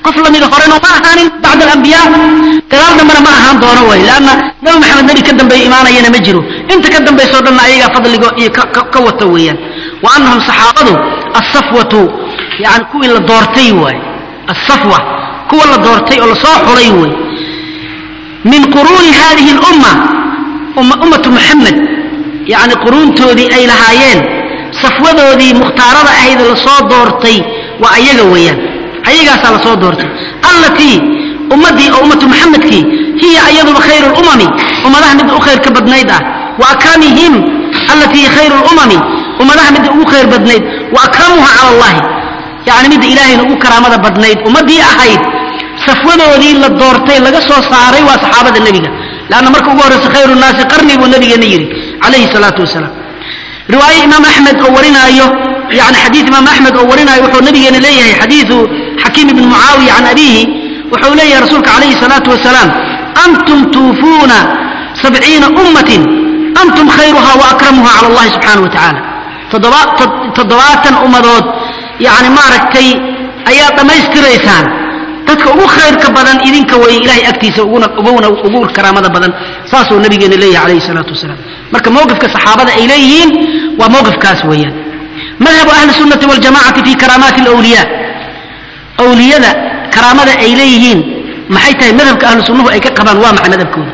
qof lamida horena ma ahaanin bacd alambiyaa gadaal dambena ma ahaan doono way leanna nabi maxamed nebi ka dambeeya imaanayana ma jiro inta ka dambaysoo dhanna ayagaa fadligo iyo ka wata weeyaan wa annahum saxaabadu asafwatu yani kuwii la doortay waay asafwa kuwa la doortay oo lasoo xulay wey min quruuni hadihi lumma ummatu muxamed yani quruuntoodii ay lahaayeen safwadoodii mukhtaarada ahayd lasoo doortay waa ayaga weeyaan ayagaasaa lasoo doortay allatii ummadii oo ummatu muxamedkii hiya ayaduba khayru lumami ummadaha midda u khayr ka badnayd ah wa akramihim allatii khayru lumami ummadaha midda ugu khayr badnayd wa akramuha cala allahi yani midda ilaahayna ugu karaamada badnayd ummaddii ahayd safwadoodii la doortay laga soo saaray waa saxaabada nebiga lanna marka ugu horreysa khayru nnaasi qarni buu nabigeena yidhi calayhi salaatu wasalaam riwaaye imaam axmed oo warinaayo yani xadiid imaam axmed oo warinaayo wuxuu nabigeena leeyahay xadiidu xakiim ibn mucaawiya can abiihi wuxuu leeyahay rasuulka calayhi salaatu wasalaam antum tuufuuna sabciina ummatin antum khayruha wa akramuha cala allahi subxaana wa tacaala toddobaatan ummadood yani maaragtay ayaad dhammaystiraysaan dadka ugu khayrka badan idinka way ilahay agtiisa uguna ugu karaamada badan saasuu nabigeena leeyahay calayhi salaatu wasalaam marka mowqifka saxaabada ay leeyihiin waa mowqifkaas weeyaan madhabu ahli sunnati waljamacati fi karaamaati alawliya awliyada karaamada ay leeyihiin maxay tahay madhabka ahlu sunnuhu ay ka qabaan waa maxay madhabkooda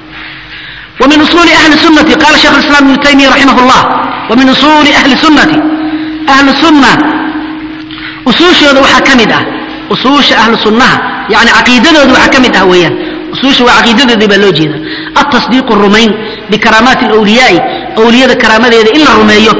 ومن أصول أهل السنة قال شيخ الإسلام ابن تيمية رحمه الله ومن أصول أهل السنة أهل السنة أصول شهد وحكمده أصول أهل السنة يعني عقيدة وحكمده ويا أصول وعقيدة دي بلوجينا التصديق الرمين بكرامات الأولياء أولياء كرامات إلا الرمية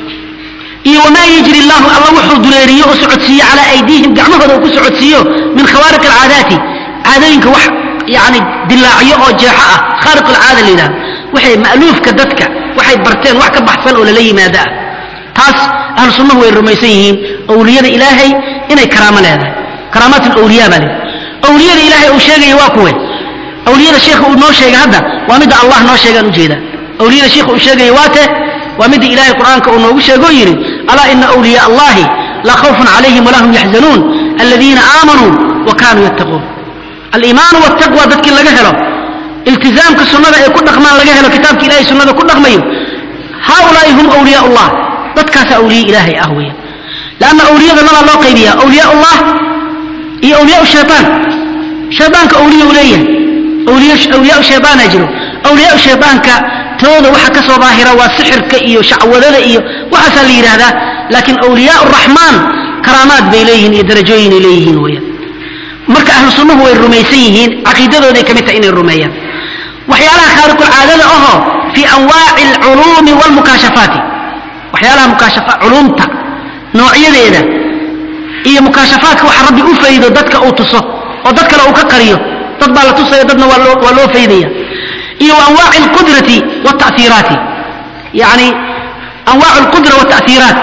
iyo wamaa yajri llahu alla wuxuu duleeriyo oo socodsiiye calaa aydiihim gacmahooda uu ku socodsiiyo min khawaariq alcaadaati caadooyinka wax yani dilaacyo oo jeexo ah khaariq alcaada la yidhahdo waxay ma'luufka dadka waxay barteen wax ka baxsan oo lala yimaado ah taas ahlu sunnahu way rumaysan yihiin awliyada ilaahay inay karaamo leedahay karaamaat alawliya baa leedahay awliyada ilaahay uu sheegaya waa kuwe awliyada sheekha uu noo sheegay hadda waa midda allah noo sheegaan ujeedaa awliyada sheekha uu sheegaya waa te waa midda ilaahay qur'aanka uu noogu sheegoo yidhi alaa ina awliyaa allahi laa khawfun calayhim walaa hum yaxzanuun aladiina aamanuu wa kaanuu yattaquun aliimaanu waltaqwa dadkii laga helo iltizaamka sunnada ay ku dhaqmaan laga helo kitaabka ilahay sunnada ku dhaqmayo haaulaai hum awliyaa ullah dadkaasa awliye ilaahay ah weya lanna awliyada labaa loo qaybiya awliyaa ullah iyo awliyaa shayaan shayaanka awliya u leeyahay awliyaa shayaana jiro awliyaa shayaanka tooda waxa ka soo daahira waa sixirka iyo shacwadada iyo waxaasaa la yidhaahdaa laakiin awliyaa raxmaan karaamaad bay leeyihiin iyo darajooyinay leeyihiin weyaan marka ahlu sunnuhu way rumaysan yihiin caqiidadooday ka mid tahay inay rumeeyaan waxyaalaha khaariqulcaadada ahoo fii anwaaci alculuumi waalmukaashafaati waxyaalaha mukaashafa culuumta noocyadeeda iyo mukaashafaadka waxa rabbi u faydo dadka uu tuso oo dad kale uu ka qariyo dad baa la tusaya dadna waa loo waa loo faydaya iyo anwaaci alqudrati waalta'hiiraati yacni anwaacu alqudra waalta'hiiraat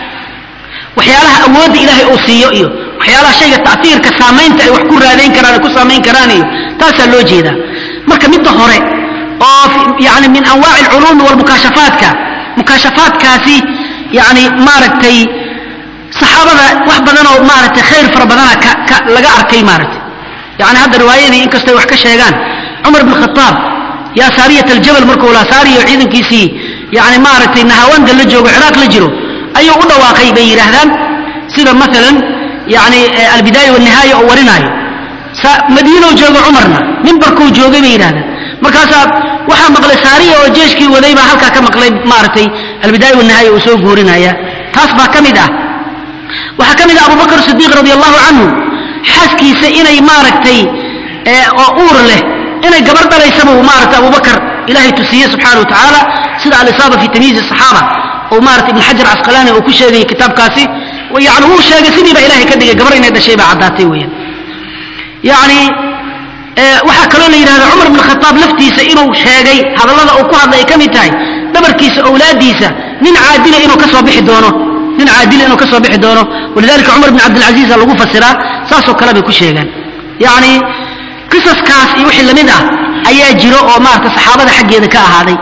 waxyaalaha awoodda ilaahay uu siiyo iyo waxyaalaha shayga ta'hiirka saamaynta ay wax ku raadayn karaan ay ku saamayn karaan iyo taasaa loo jeedaa marka midda hore oo yani min anwaaci alculuumi walmukaashafaadka mukaashafaadkaasi yani maaragtay saxaabada wax badanoo maaragtay khayr fara badana ka ka laga arkay maaragtay yani hadda riwaayadii inkastay wax ka sheegaan cumar bn khataab yaa saariyat aljabal markuu lahaa saariyo ciidankiisii yani maaragtay nahawanda la joogo ciraaq la jiro ayuu u dhawaaqay bay yidhaahdaan sida maalan yani albidaaya wanihaaya oo warinaayo madiinow joogo cumarna mimbarkuu joogay bay yidhahdaan markaasaa waxaa maqlay saariya oo jeeshkii waday baa halkaa ka maqlay maaragtay albidaaya wanihaaya uu soo guurinaya taas baa ka mid ah waxaa ka mid ah abubakr sidiiq radi allahu canhu xaaskiisa inay maaragtay oo uur leh inay gabar dhalaysaba uu maaragtay abubakar ilahay tusiiye subxaana wa tacaala sida alisaaba fi tamyiizi asaxaaba oo maarata ibn xajar casqalaani uu ku sheegayay kitaabkaasi yani wuu sheegay sidii baa ilahay ka dhigay gabar inay dhashay baa caddaatay weeyaan yani waxaa kaloo la yidhahda cumar bn khataab laftiisa inuu sheegay hadallada uu ku hadlay ay ka mid tahay dhabarkiisa owlaadiisa nin caadila inuu ka soo bixi doono nin caadila inuu ka soo bixi doono walidalika cumar bn cabdilcaziiza lagu fasiraa saasoo kale bay ku sheegaan yani qisaskaas iyo wixii lamid ah ayaa jiro oo maarata saxaabada xaggeeda ka ahaaday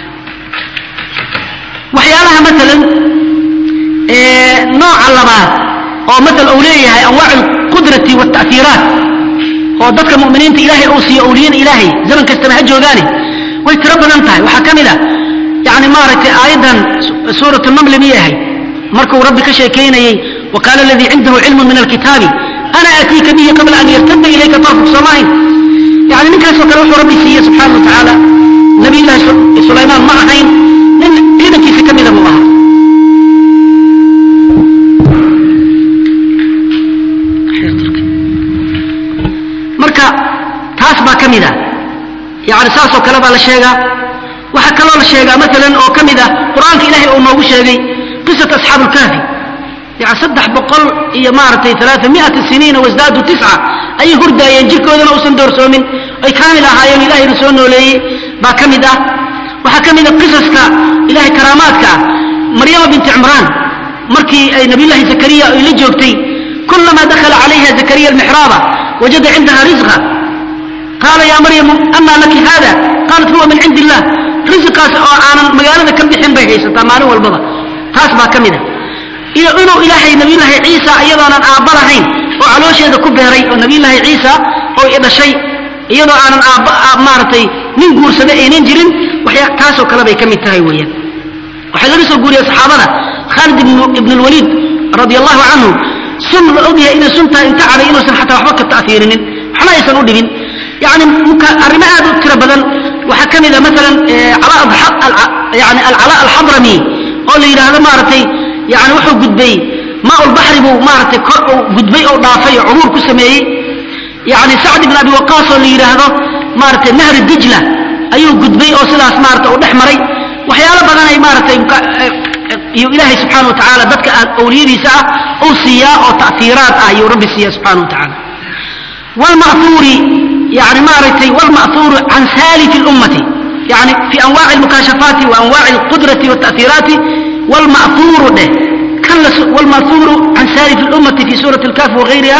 waxyaalaha maalan nooca labaad oo maala uu leeyahay anwaac alqudrati waalta'hiiraat oo dadka mu'miniinta ilaahay uu siiyo awliyada ilaahay zaman kastaba ha joogaane way tiro badan tahay waxaa ka mid a yani maaragtay aayaddan suuratu namli miyay ahayd markuu rabbi ka sheekaynayey waqaala aladii cindahu cilmun min alkitaabi ana aatiika bihi qabla an yartada ilayka tarfuk soomahayn yani ninkaasoo kale wuxuu rabbi siiye subxaana wa tacaala nabiyullahi sulaymaan ma ahayn nin ciidankiisa ka mida buu ahaa marka taas baa ka mid a yani saasoo kale baa la sheegaa waxaa kaloo la sheegaa maalan oo ka mid ah qur-aanka ilaahay uu noogu sheegay qisat asxaabu lkaafi yani saddex boqol iyo maaragtay alaaa miata siniina wasdaadu tisca ayay hurdaayeen jirkoodana uusan doorsoomin ay kaamil ahaayeen ilahayna soo nooleeyey baa ka mid ah waxaa ka mid a qisaska ilahay karaamaadka ah maryama binti cimraan markii ay nabiyullahi zakariya ay la joogtay kulamaa dakhala calayha zakariya almixraaba wajada cindaha risqa qaala yaa maryamu anaa laki hada qaalat huwa min cindi illah risiqaas oo aanan magaalada ka bixin bay haysataa maalin walbaba taas baa ka mid a iyo inuu ilaahay nabiyullaahi ciisa iyadoonan aabba lahayn oo caloosheeda ku beeray oo nabiyullaahi ciisa oo i dhashay iyadoo aanan aabba maaragtay nin guursada aynan jirin waxya taasoo kale bay ka mid tahay weeyaan waxaa laga soo guuriyey saxaabada khaalid ibn lwaliid radi allahu canhu sun la ogyahay inay suntahay inta caday inuusan xataa waxba ka ta'fiirinin waxna aysan u dhibin yani arrimo aad u tiro badan waxaa ka mid a maalan yani alcalaa alxadrami oo la yidhaahdo maaragtay yani wuxuu gudbay maaulbaxri buu maaragtay kor uu gudbay oo dhaafay oo cubuur ku sameeyey yani sacd ibn abi waqaas oo la yidhaahdo maaragtay nahri dijla ayuu gudbay oo sidaas maarata u dhex maray waxyaalo badan ay maaragtay iyo ilaahay subxana wa tacaala dadka awliyadiisa ah uu siiyaa oo ta'hiiraad ah ayuu rabbi siiya subxana wa tacaala wlma'huuri yani maaragtay wlma'huuru can saalifi lummati yani fi anwaaci almukaashafaati wa anwaaci alqudrati walta'hiiraati wlma'huuru dheh kan wlma'huuru can saalifi lummati fi suurati alkaf wagayriha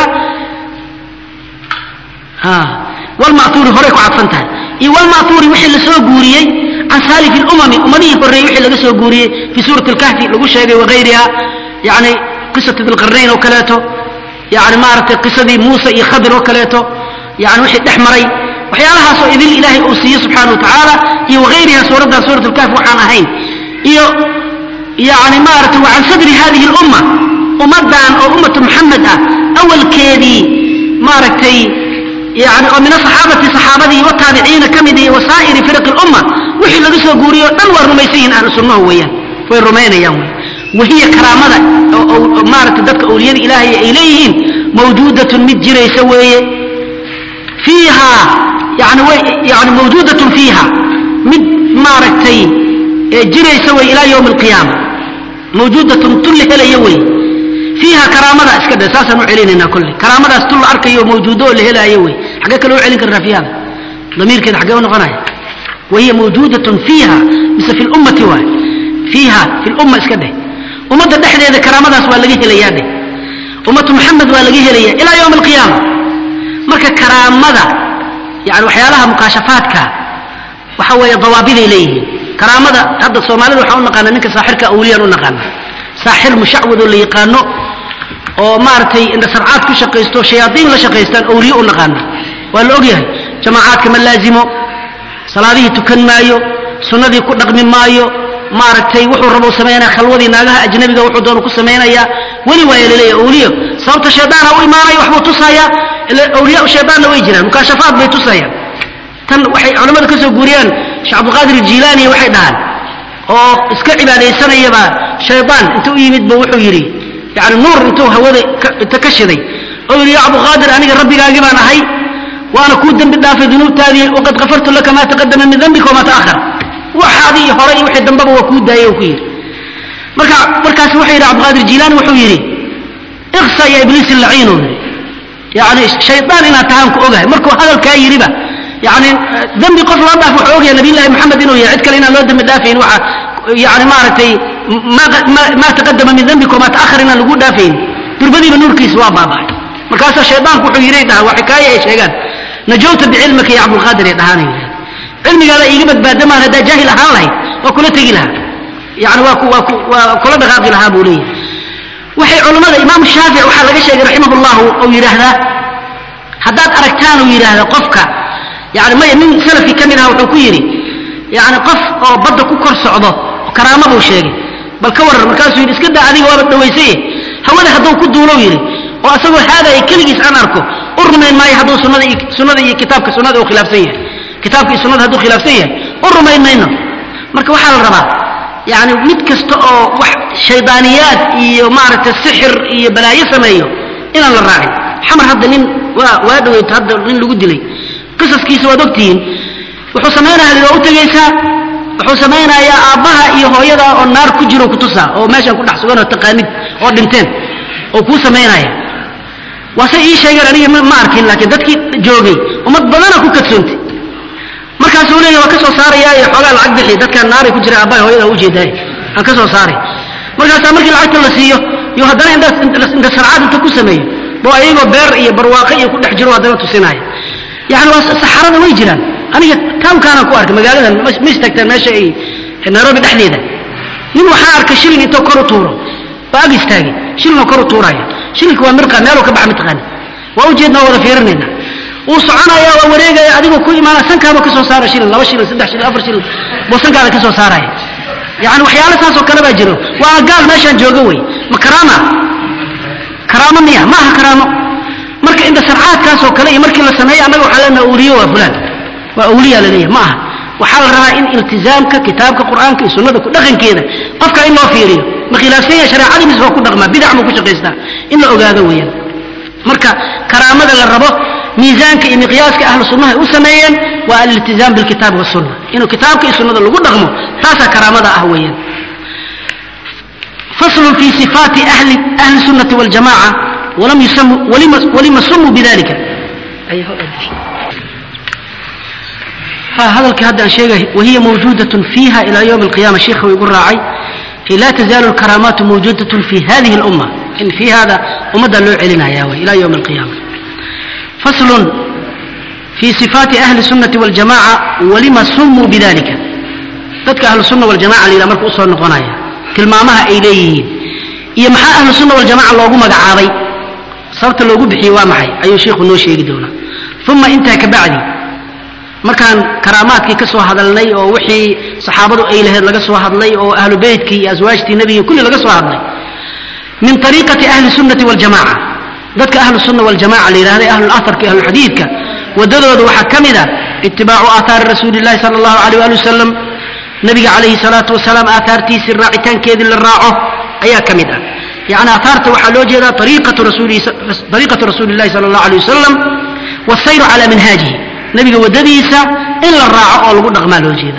wlma'huuri horay ku cadfan tahay iyo wlma'huuri wixii la soo guuriyey can saalifi lumami ummadihii horreeyey wixii laga soo guuriyey fi suurati alkahfi lagu sheegay wagayriha yani qisat dilqarnayn oo kaleeto yani maaragtay qisadii muuse iyo khadir oo kaleeto yani wixii dhex maray waxyaalahaasoo idil ilaahay uu siiye subxaana wa tacaala iyo wagayriha suuraddan suurat lkahf waxaan ahayn iyo yani maaragtay wa can sadri hadihi lumma ummaddan oo ummatu muxamed ah awalkeedii maaragtay yani oo min asaxaabati saxaabadii wataabiciina ka mid iyo wasaa'iri firaqi lumma wixii laga soo guuriyo o dhan waa rumaysan yihin ahlu sunnahu weeyaan way rumaynayaan wey wahiya karaamada maaragtay dadka awliyada ilaahay ay leeyihiin mawjuudatun mid jiraysa weeye fiiha yani way yani mawjuudatun fiiha mid maaragtay jiraysa wey ilaa yowmi alqiyaama mawjuudatun tun la helaya wey fiiha karaamada iska dhe saasaan u celinaynaa kolle karaamadaas tun la arkayo mawjuudo oo la helaayo wey xaggee kale u celin karnaa fiihada damiirkeeda xaggee u noqonaya wahiya mawjuudatun fiiha mise fi lummati waay fiiha fi lumma iska dheh ummadda dhexdeeda karaamadaas waa laga helayaa dheh ummatu maxamed waa laga helaya ilaa yowmi alqiyaama marka karaamada yani waxyaalaha mukaashafaadka waxa weeye dawaabiday leeyihiin karaamada hadda soomaalida waxaan u naqaana ninka saaxirka awliyaan u naqaana saaxir mushacwad oo la yaqaano oo maaragtay indhasarcaad ku shaqaysto shayaadiin la shaqaystaan awliye u naqaana waa la ogyahay jamaacaadka ma laazimo salaadihii tukan maayo sunnadii ku dhaqmi maayo maaragtay wuxuu rabo samaynaya khalwadii naagaha ajnabiga wuxuu doonu ku samaynaya weli waaya laleeyahy awliyo sababta shaydaana u imaanaya waxbuu tusaya awliyaa shaydaanna way jiraan mukaashafaad bay tusayaan tan waxay culimmada ka soo guuriyaan sheekh cabdilqaadir jilaani waxay dhahaan oo iska cibaadaysanayaba shaydaan inta u yimidba wuxuu yidhi yani nuur intuu hawada inta ka shiday oo yidhi ya cabdilqaadir aniga rabbigaagi baan ahay waana kuu dembi dhaafay dunuubtaadii waqad kafartu laka maa taqadama min dambika wamaa ta'ahar waxaadii hore iyo wixii dambaba waa kuu daayey oo ku yidhi marka markaas wuxuu yidhi cabdilqaadir jilaani wuxuu yidhi iksa ya ibliis laciinu yani shaydaan inaad tahaan ku ogahay markuu hadalkaa yidhiba yani dembi qof loo dhaaf wuxuu ogyahay nabiyullahi maxamed inuu yahay cid kale inaan loo dembi dhaafayn waxa yani maaragtay maa taqadama min dambika wamaa ta'ahar inaan lagu dhaafayn durbadiiba nuurkiisa waa baaba'ay markaasaa shaydaanku wuxuu yidhi dhaha waa xikaaya ay sheegaan najowta bicilmika ya cabdulqaadir ay dhahaan cilmigaada iiga badbaadamaan haddaa jaahil ahaan lahayd waa kula tegi lahaa yani waa waa kula dhaqaaqi lahaa buu leeyahay waxay culammada imaamu shaafic waxaa laga sheegay raximah llahu ou yidhaahdaa haddaad aragtaan uu yidhaahda qofka yani maya nin salafi ka mid aha wuxuu ku yidhi yani qof oo badda ku kor socdo karaama buu sheegay bal ka waran markaasuu yidhi iska daa adiga waaba dhawaysaye hawada hadduu ku duulow yidhi oo asagoo haadaya keligiis aan arko u rumayn maayo hadduu sunnada iyo sunnada iyo kitaabka sunnada uu khilaafsan yahay kitaabka iyo sunnada hadduu khilaafsan yahay u rumayn mayno marka waxaa la rabaa yani mid kasta oo wax shaydaaniyaad iyo maaragtay sixir iyo balaayo sameeyo inaan la raacin xamar hadda nin waa waa dhaweyto hadda nin lagu dilay qisaskiisa waad ogtihiin wuxuu samaynaya waa u tegaysaa wuxuu samaynayaa aabbaha iyo hooyada oo naar ku jiro kutusaa oo meeshaan ku dhex sugan oo taqaanid oo dhinteen oo kuu samaynaya waase ii sheegeen aniga ma arkin laakiin dadkii joogay ummad badana ku kadsoontay markaasuu leeya waa ka soo saarayaa iyo xoogaa lacag bixi dadkaan naaray ku jira aabbaha hooyada u jeedaay aan ka soo saaray markaasaa markii lacagta la siiyo iyo haddana indha sarcaad inta ku sameeyo boo ayagoo beer iyo barwaaqo iyo ku dhex jiro haddana tusinaya yani waa saxarada way jiraan aniga taamkaanaan ku arkay magaaladan ma istaagtaan meesha ay nairobi dhexdeeda nin waxaa arkay shilin intoo kor u tuuro waa ag istaagay shilinoo kor u tuuraya shilinka waa mirqa meeluu ka baxa mataqaani waa ujeedna waa wada fiirinayna wuu soconaya waa wareegaya adigoo ku imaana sankaaba ka soo saara shilin laba shilin saddex shilin afar shilin buu sankaada ka soo saaraya yani waxyaalo saasoo kale baa jiro waa gaal meeshaan jooga wey ma karaama karaamo miya ma aha karaamo marka inda sarcaadkaasoo kale iyo markii la sameeyo annaga waxaa leenaha awliyo waa fulaan waa awliya la leeyahay ma aha waxaa la rabaa in iltizaamka kitaabka qur'aanka iyo sunnada ku dhaqankeeda qofka in loo fiiriyo ma khilaafsan yahay shareecadii mise waa ku dhaqmaa bidac muu ku shaqaystaa in la ogaado weeyaan marka karaamada la rabo miisaanka iyo miqyaaska ahlu sunnaha u sameeyeen waa aliltizaam bilkitaabi wasunna inuu kitaabka iyo sunnada lagu dhaqmo taasaa karaamada ah weeyaan فصل في صفات أهل أهل السنة والجماعة ولم يسموا ولم, ولم سموا بذلك أي هذا الكهدى شيء وهي موجودة فيها إلى يوم القيامة شيخ ويقول راعي لا تزال الكرامات موجودة في هذه الأمة إن في هذا ومدى اللوع لنا يا إلى يوم القيامة فصل في صفات أهل السنة والجماعة ولما سموا بذلك ذلك أهل السنة والجماعة اللي لمرك أصول نقنايا tilmaamaha ay leeyihiin iyo maxaa ahlu sunna waljamaca loogu magacaabay sababta loogu bixiyey waa maxay ayuu sheikhu noo sheegi doonaa uma intaa ka bacdi markaan karaamaadkii ka soo hadalnay oo wixii saxaabadu ay lahayd laga soo hadlay oo ahlu beytkii iyo aswaajtii nebiga kulli laga soo hadlay min ariiqati ahli sunnati waljamaca dadka ahlu sunna waljamaca la yidhahday ahlulaharka ahlulxadiidka wadadooda waxaa ka mid a itibaacu aathaari rasuuli llahi sala allahu aleyh waali wasalam nabiga calayhi salaatu wasalaam aaaartiisii raacitaankeedii la raaco ayaa ka mid ah yani aaaarta waxaa loo jeedaa ariiqatu rasuuli llahi sala allahu alay wasalam wasayru calaa minhaajihi nabiga waddadiisa in la raaco oo lagu dhaqmaa loo jeeda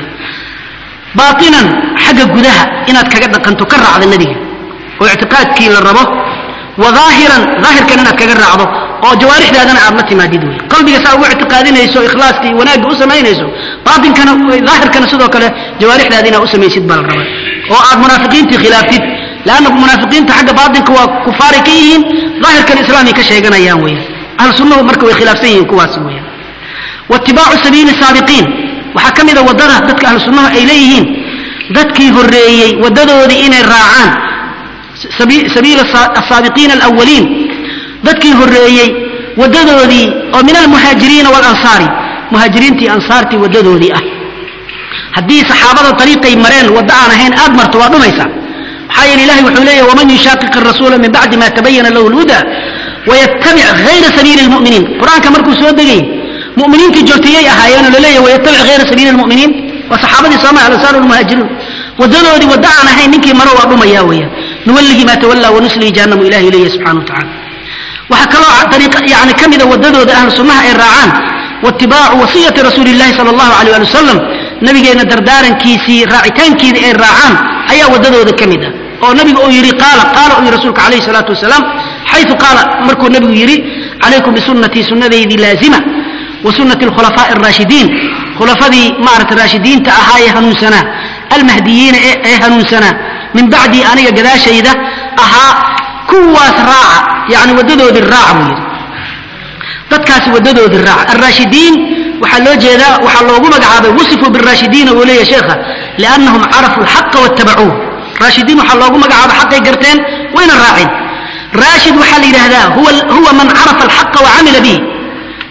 baatinan xagga gudaha inaad kaga dhaqanto ka raacda nebiga oo ictiqaadkii la rabo wa aahiran daahirkan inaad kaga raacdo oo jawaarixdaadana aad la timaadid wey qalbiga saa ugu ictiqaadinayso ikhlaaska iyo wanaagga u samaynayso baatinkana daahirkana sidoo kale jawaarixdaada inaad u samaysid baa la rabaa oo aad munaafiqiintii khilaaftid leanna munaafiqiinta xagga baatinka waa kufaaray ka yihiin daahirkan islaamay ka sheeganayaan weeyaan ahlu sunnadu marka way khilaafsan yihiin kuwaas weeyaan waitibaacu sabiili saabiqiin waxaa ka mid a waddada dadka ahlu sunnaha ay leeyihiin dadkii horreeyey waddadoodii inay raacaan sabiila asaabiqiina alawaliin dadkii horreeyey waddadoodii oo min almuhaajiriina waalansaari muhaajiriintii ansaartii waddadoodii ah haddii saxaabada ariiqay mareen wadda aan ahayn aad marto waa dhumaysaa maxaa yeele ilahay wuxuu leeyahy waman yushaaqiq arasuula min bacdi ma tabayana lahu lhuda wayattabic hayra sabiili lmuminiin qur-aanka markuu soo degay muminiintii joogtayay ahaayeenoo laleeyahy wayattabic hayra sabiili lmuminiin waa saxaabadii sooma alansaar walmuhaajiruun waddadoodii wadda aan ahayn ninkii maro waa dhumaya weeyaan nuwallihi ma tawallaa wanuslihi jahannamu ilahi leeyahy subxana wa tacala waxaa kaloo yani ka mida wadadooda ahlu sunnaha ay raacaan waitibaacu wasiyati rasuuli llahi sala allahu alay ali wasalam nabigeenna dardaarankiisii raacitaankeedii ay raacaan ayaa wadadooda ka mid ah oo nabigu uu yidhi qaala qaala uu yidhi rasuulka calayhi salaatu wasalaam xayu qaala markuu nabigu yidhi calaykum bisunnatii sunnadeydii laazima wa sunnati alkhulafaa'i araashidiin khulafadii maarata raashidiinta ahaa ee hanuunsanaa almahdiyiina ee hanuunsanaa min bacdii aniga gadaashayda ahaa kuwaas raaca yani wadadoodii raac buu yidhi dadkaasi wadadoodii raac alraashidiin waxaa loo jeedaa waxaa loogu magacaabay wusifuu biraashidiina uu leeyahy sheekha liannahum carafu alxaqa wattabacuuh raashidiin waxaa loogu magacaabay xaqay garteen wayna raaceen raashid waxaa la yidhaahdaa huwa man carafa alxaqa wacamila bihi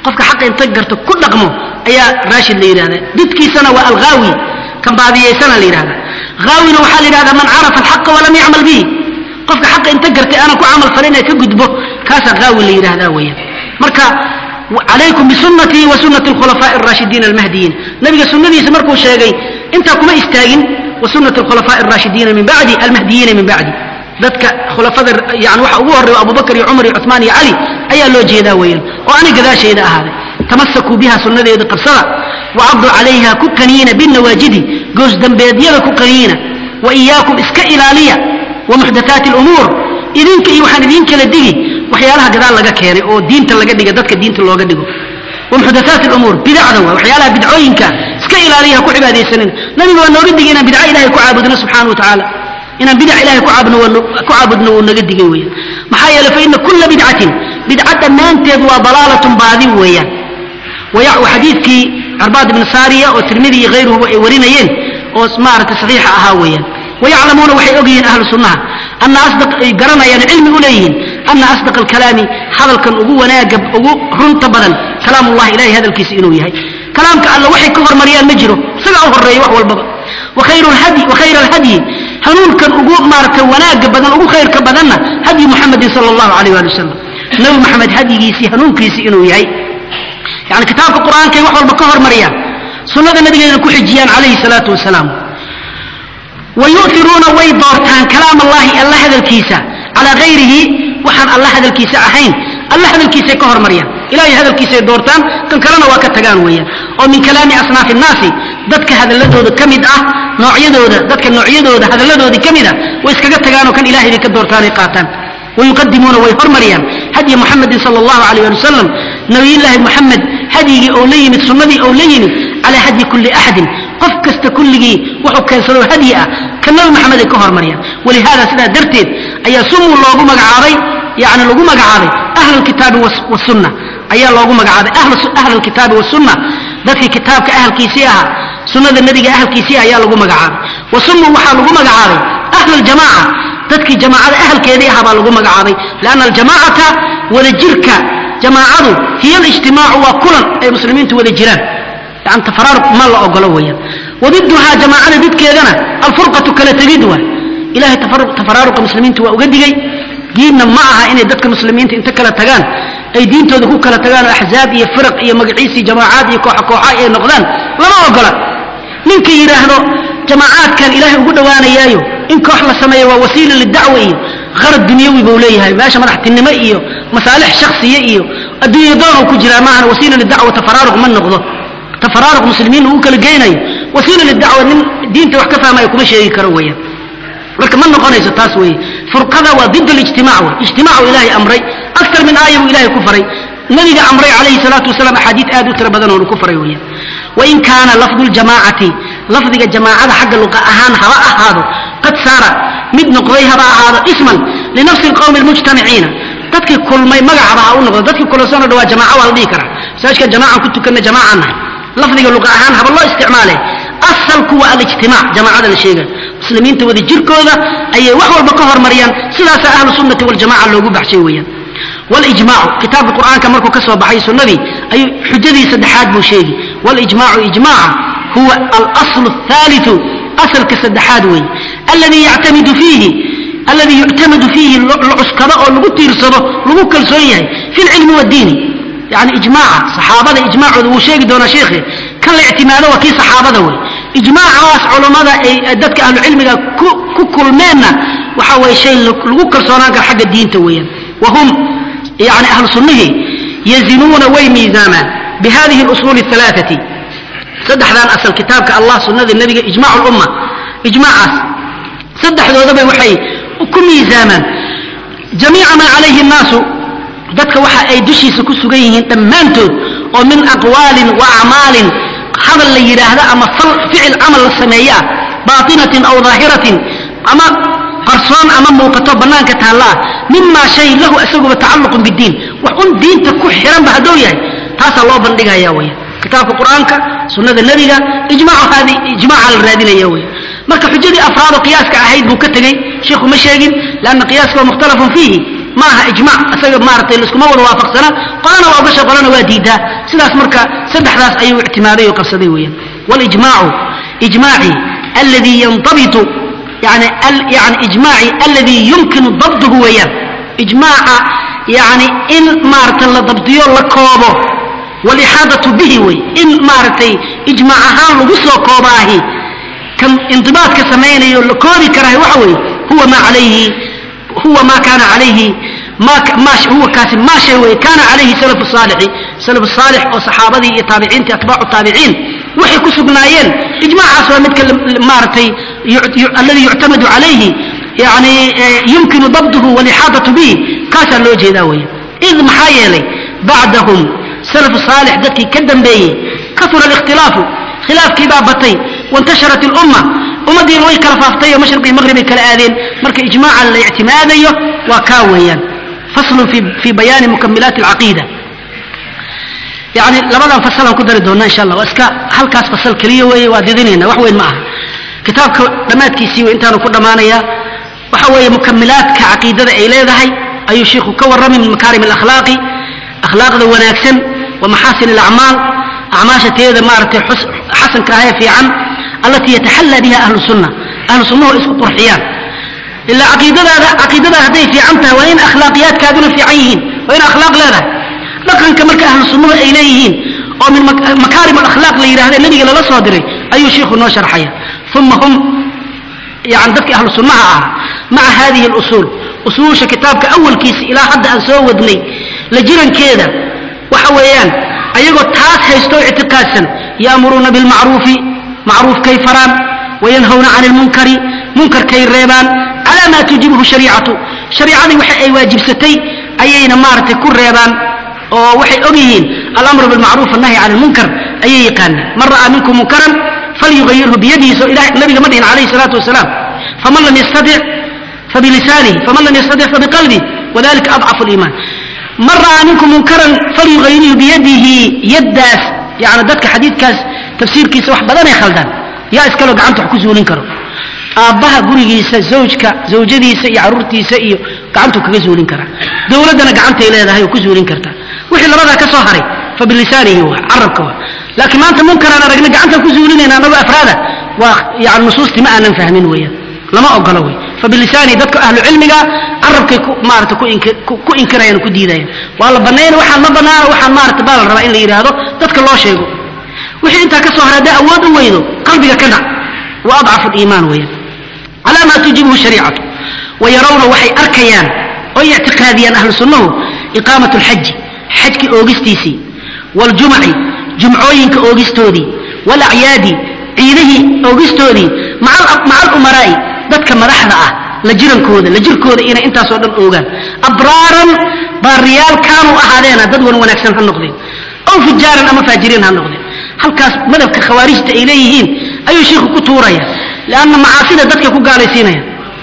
qofka xaqa inta garto ku dhaqmo ayaa raashid la yidhahda didkiisana waa alghaawi kan baadiyaysana la yidhahda haawina waxaa la yidhahdaa man carafa alxaqa walam yacmal bihi qofka xaqa inta gartay aanan ku camal falin ee ka gudbo kaasaa haawi la yidhahdaa weeyaan marka calaykum bisunatii wa sunati alkhulafaa'i alraashidiina almahdiyiin nabiga sunnadiisa markuu sheegay intaa kuma istaagin wa sunati alkhulafaa'i alraashidiina min bacdi almahdiyiina min bacdi dadka khulafada yani waxa ugu horreeya abubakar iyo cumar iyo cuثmaan iyo cali ayaa loo jeedaa weeyaan oo ani gadaashayda ahaaday tamasakuu biha sunnadeeda qabsada wacaduu calayha ku qaniina binawaajidi goosdambeedyada ku qaniina wa iyaakum iska ilaaliya wa muxdathaati alumuur idinka iyo waxaan idiin kala digi waxyaalaha gadaal laga keenay oo diinta laga dhiga dadka diinta looga dhigo wa muxdathaati alumuur bidacda waa waxyaalaha bidcooyinka iska ilaaliya ha ku cibaadaysanin nabiga waa nooga digay inaan bidca ilahay ku caabudno subxaana wa tacaala inaan bidac ilahay ku caabudno waa ku caabudno wuu naga digay weeyaan maxaa yeelay fa ina kulla bidcatin bidca dhammaanteed waa dalaalatun baadi weeyaan xadiidkii carbaad ibn saariya oo tirmidi iyo hayruhuba ay warinayeen oo maaragtay saxiixa ahaa weeyaan wayaclamuuna waxay og yihiin ahlu sunnaha ana asdaq ay garanayaan cilmi u leeyihiin ana asdaq alkalaami hadalkan ugu wanaaga ugu runta badan kalaam ullahi ilahay hadalkiisa inuu yahay kalaamka alla waxay ka hormariyaan ma jiro isagaa u horeeya wax walbaba wakhayra alhadyi hanuunkan ugu maaragtay wanaaga badan ugu khayrka badanna hadyi muxamedin sala allahu alayh ali wasalam nabi maxamed hadyigiisii hanuunkiisii inuu yahay yani kitaabka qur'aankay wax walba ka hormariyaan sunnada nabigeena ku xijiyaan calayhi salaatu wasalaam wa yu'iruuna way doortaan kalaam allahi alla hadalkiisa calaa hayrihi waxaan alla hadalkiisa ahayn alla hadalkiisay ka hormariyaan ilahay hadalkiisay doortaan kan kalena waa ka tagaan weeyaan oo min kalaami asnaafi nnaasi dadka hadaladooda ka mid ah noocyadooda dadka noocyadooda hadalladoodii ka mid ah way iskaga tagaanoo kan ilahay bay ka doortaanay qaataan wayuqadimuuna way hormariyaan hadyi muxamedin sala allahu alayh ali wasalam nabiyullaahi muxamed hadyigii ou la yimid sunnadii ou la yimid calaa hadyi kulli axadin qof kasta kulligii wuxuu keensadoo hadyi ah ka nabi maxamed ay ka hormariyaan walihaada sidaa darteed ayaa sumuu loogu magacaabay yani lagu magacaabay ahlu lkitaabi wasunna ayaa loogu magacaabay ahlu lkitaabi wasunna dadkii kitaabka ahalkiisii ahaa sunnada nebiga ahalkiisii ayaa lagu magacaabay wa sumuu waxaa lagu magacaabay ahlu ljamaaca dadkii jamaacada ahalkeedii ahaa baa lagu magacaabay lianna aljamaacata wadajirka jamaacadu hiya alijtimaacu waa kulan ay muslimiintu wada jiraan yani tafaraaruq ma la ogolo weeyaan wadiduhaa jamaacada didkeedana alfurqatu kala tegid waay ilahay tafaraaruqa muslimiintu waa uga digay diinna ma aha inay dadka muslimiinta inta kala tagaan ay diintooda ku kala tagaan oo axzaab iyo firaq iyo magaciisii jamaacaad iyo kooxa kooxa ay noqdaan lama ogola ninka yidhaahdo jamaacaadkan ilaahay ugu dhowaanayaayo in koox la sameeyo waa wasiila lidacwa iyo qarad dunyawi buu leeyahay meesha madaxtinimo iyo masaalix shaksiya iyo adduunya doonuu ku jiraa maahan wasiila lidacwa tafaraaruq ma noqdo tafaraaruq muslimiin uu kala geynayo wasiila lidacwa nin diinta wax ka fahmaya kuma sheegi karo weeyaan marka ma noqonayso taas weeye furqada waa did alijtimac wey ijtimaacu ilaahay amray aktar min aaya buu ilahay ku faray nabiga amray calayhi salaatu wasalaam axaadiid aad u tiro badan oonu ku faray weeyaan wain kaana lafdu ljamaacati lafdiga jamaacada xagga luqa ahaan haba ahaado qad saara mid noqday haba ahaado isman linafsi lqowmi almujtamiciina dadkii kulmay magacaba ha u noqdo dadkii kulansanoo dhawaa jamaaca waa la dhihi karaa masaajka jamaacan ku tukanna jamaacaan nahay lafdiga luqa ahaan haba loo isticmaale asalku waa alijtimaac jamaacada la sheegay muslimiinta wada jirkooda ayay wax walba ka hormariyaan sidaasaa ahlu sunnati waljamaca loogu baxshay weeyaan walijmaacu kitaabka qur'aanka markuu ka soo baxay sunnadii ayuu xujadii saddexaad buu sheegi walijmaacu ijmaaca huwa alaslu athaaliu asalka saddexaad weeye alladii yactamidu fiihi alladii yuctamadu fiihi la cuskado oo lagu tiirsado lagu kalsoon yahay fi lcilmi waddiini yani ijmaaca saxaabada ijmaacooda wuu sheegi doonaa sheikhe kan la ictimaado waa kii saxaabada wey ijmaacaas culammada ay dadka ahlucilmiga ku kulmeenna waxa waye shay lagu kalsoonaan kara xagga diinta weeyaan wahum yani ahlu sunnihii yazinuuna way miisaamaan bihadihi اlusuuli الثalaaثati saddexdan asal kitaabka allah sunnada nebiga ijmac lumma ijmaacaas saddexdoodaba waxay ku miisaamaan jamiica maa calayhi الnaasu dadka waxa ay dushiisa ku sugan yihiin dhammaantood oo min aqwaalin wa acmaalin hadal la yidhaahdo ama ficil camal la sameeye ah baatinatin aw daahiratin ama qarsoon ama muuqato bannaanka taalla ah mimaa shay lahu isaguba tacalluqun bidiin wax un diinta ku xiranba hadduu yahay taasaa loo bandhigaya weya kitaabka qur'aanka sunnada nebiga ijmaacaadi ijmaaca la raadinaya weya marka xujadii afraadoo qiyaaska ahayd buu ka tegey sheikhu ma sheegin lanna qiyaaska waa mukhtalafun fiihi ma aha ijmac isaga maaratay laiskuma wada waafaqsana qolana waa ogasha qolana waa diidaa sidaas marka saddexdaas ayuu ictimaaday oo qabsaday weeyaan walijmaacu ijmaaci alladii yandabitu yani yani ijmaaci alladii yumkinu dabduhu weeyaan ijmaaca yani in maaragtay la dabdiyo la koobo walixaadatu bihi wey in maaragtay ijmaac ahaan lagu soo koobaahi kan indibaadka samaynayo la koobi karahay waxa weeye huwa maa calayhi huwa ma kaana calayhi huwa kaasi maa shay wey kaana calayhi salafu saalixi salafu saalix oo saxaabadii iyo taabiciintii atbaacu taabiciin waxay ku sugnaayeen ijmaacaas waa midka maaragtay alladii yuctamadu calayhi yani yumkinu dabduhu walixaadatu bihi kaasaa loo jeedaa weeye id maxaa yeelay bacdahum salafu saalix dadkii ka dambeeyey kasura alikhtilaafu khilaafkii baa batay waintasharat ilumma ummaddiina way kala faaftay oo mashriq iyo maqrib ay kala aadeen marka ijmaaca la ictimaadayo waa kaa weeyaan faslun fi bayaani mukamilaati alcaqiida yani labadan fasalaan ku dari doona insha allah waa iska halkaas fasal keliya weeye waa didinayna wax weyn ma aha kitaabka dhammaadkiisii wey intaanu ku dhammaanayaa waxa weeye mukamilaadka caqiidada ay leedahay ayuu shiikhu ka warramay min makaarim alakhlaaqi akhlaaqda wanaagsan wa maxaasin alacmaal acmaasha teeda maaragtay xasanka ahee fiican allatii yataxallaa biha ahlu sunna ahlu sunnahu isku qurxiyaan ilaa caqiidadaada caqiidada hadday fiican tahay waa in akhlaaqiyaadkaaduna fiican yihiin waa in akhlaaq leedahay dhaqanka marka ahlu sunnuhu ay leeyihiin oo min makaarim alakhlaaq la yidhahda nebiga lala soo diray ayuu shiikhu noo sharxaya uma hum yani dadkii ahlu sunnaha ah maca hadihi alusuul usuusha kitaabka awalkiisa ilaa hadda aan soo wadnay la jirankeeda waxa weeyaan ayagoo taas haysto ictiqaadsan ya'muruuna bilmacruufi macruufkay faraan wayanhawna cani lmunkari munkarkay reebaan calaa maa tujibuhu shariicatu shariicadii waxa ay waajibsatay ayayna maaragtay ku reebaan oo waxay og yihiin alamru bilmacruuf annahyi cani lmunkar ayay yaqaanaan man ra'aa minkum munkaran falyugayirhu biyadihiso nabiga ma dhihin calayhi salaatu wasalaam faman lam yastatic fabilisaanihi faman lam yastatic fabiqalbih wadalika adcafu liimaan man ra'aa minkum munkaran falyugayirhu biyadihi yaddaas yani dadka xadiidkaas tafsiirkiisa wax badanay khaldaan yaa iskaloo gacanta wax ku zuulin karo aabbaha gurigiisa zawjka zawjadiisa iyo caruurtiisa iyo gacantuu kaga zuulin karaa dowladdana gacantay leedahay oo ku zuulin kartaa wixii labadaa ka soo haray fa bilisaanihi wa carabka wa laakiin maanta munkaraan aragna gacantaan ku zuulinayna anagoo afraada waa yani nusuustii ma aanan fahmin weeyaan lama ogolo wey fa bilisaanihi dadka ahlu cilmiga carabkay ku maarata ku inkirayaan oo ku diidayaan waa la banayn waxaan ma banaana waxaan maarata baa la rabaa in la yidhaahdo dadka loo sheego wixii intaa ka soo haray hadday awood u weydo qalbiga ka dhac wa adcafu liimaan weeyaan calaa maa tujibuhu shariicatu wayarawna waxay arkayaan oo ictiqaadiyaan ahlu sunnahu iqaamat lxaji xajki oogistiisii waaljumaci jumcooyinka oogistoodii walacyaadi ciidihii oogistoodii maca alumaraa'i dadka madaxda ah la jirankooda la jirkooda inay intaasoo dhan oogaan abraaran baariyaal kaanuu ahaadeena dad wan wanaagsan ha noqdeen ow fujaaran ama faajiriin ha noqdeen halkaas madabka khawaarijta ay leeyihiin ayuu shiikhu ku tuuraya lanna macaasida dadka ku gaalaysiinaya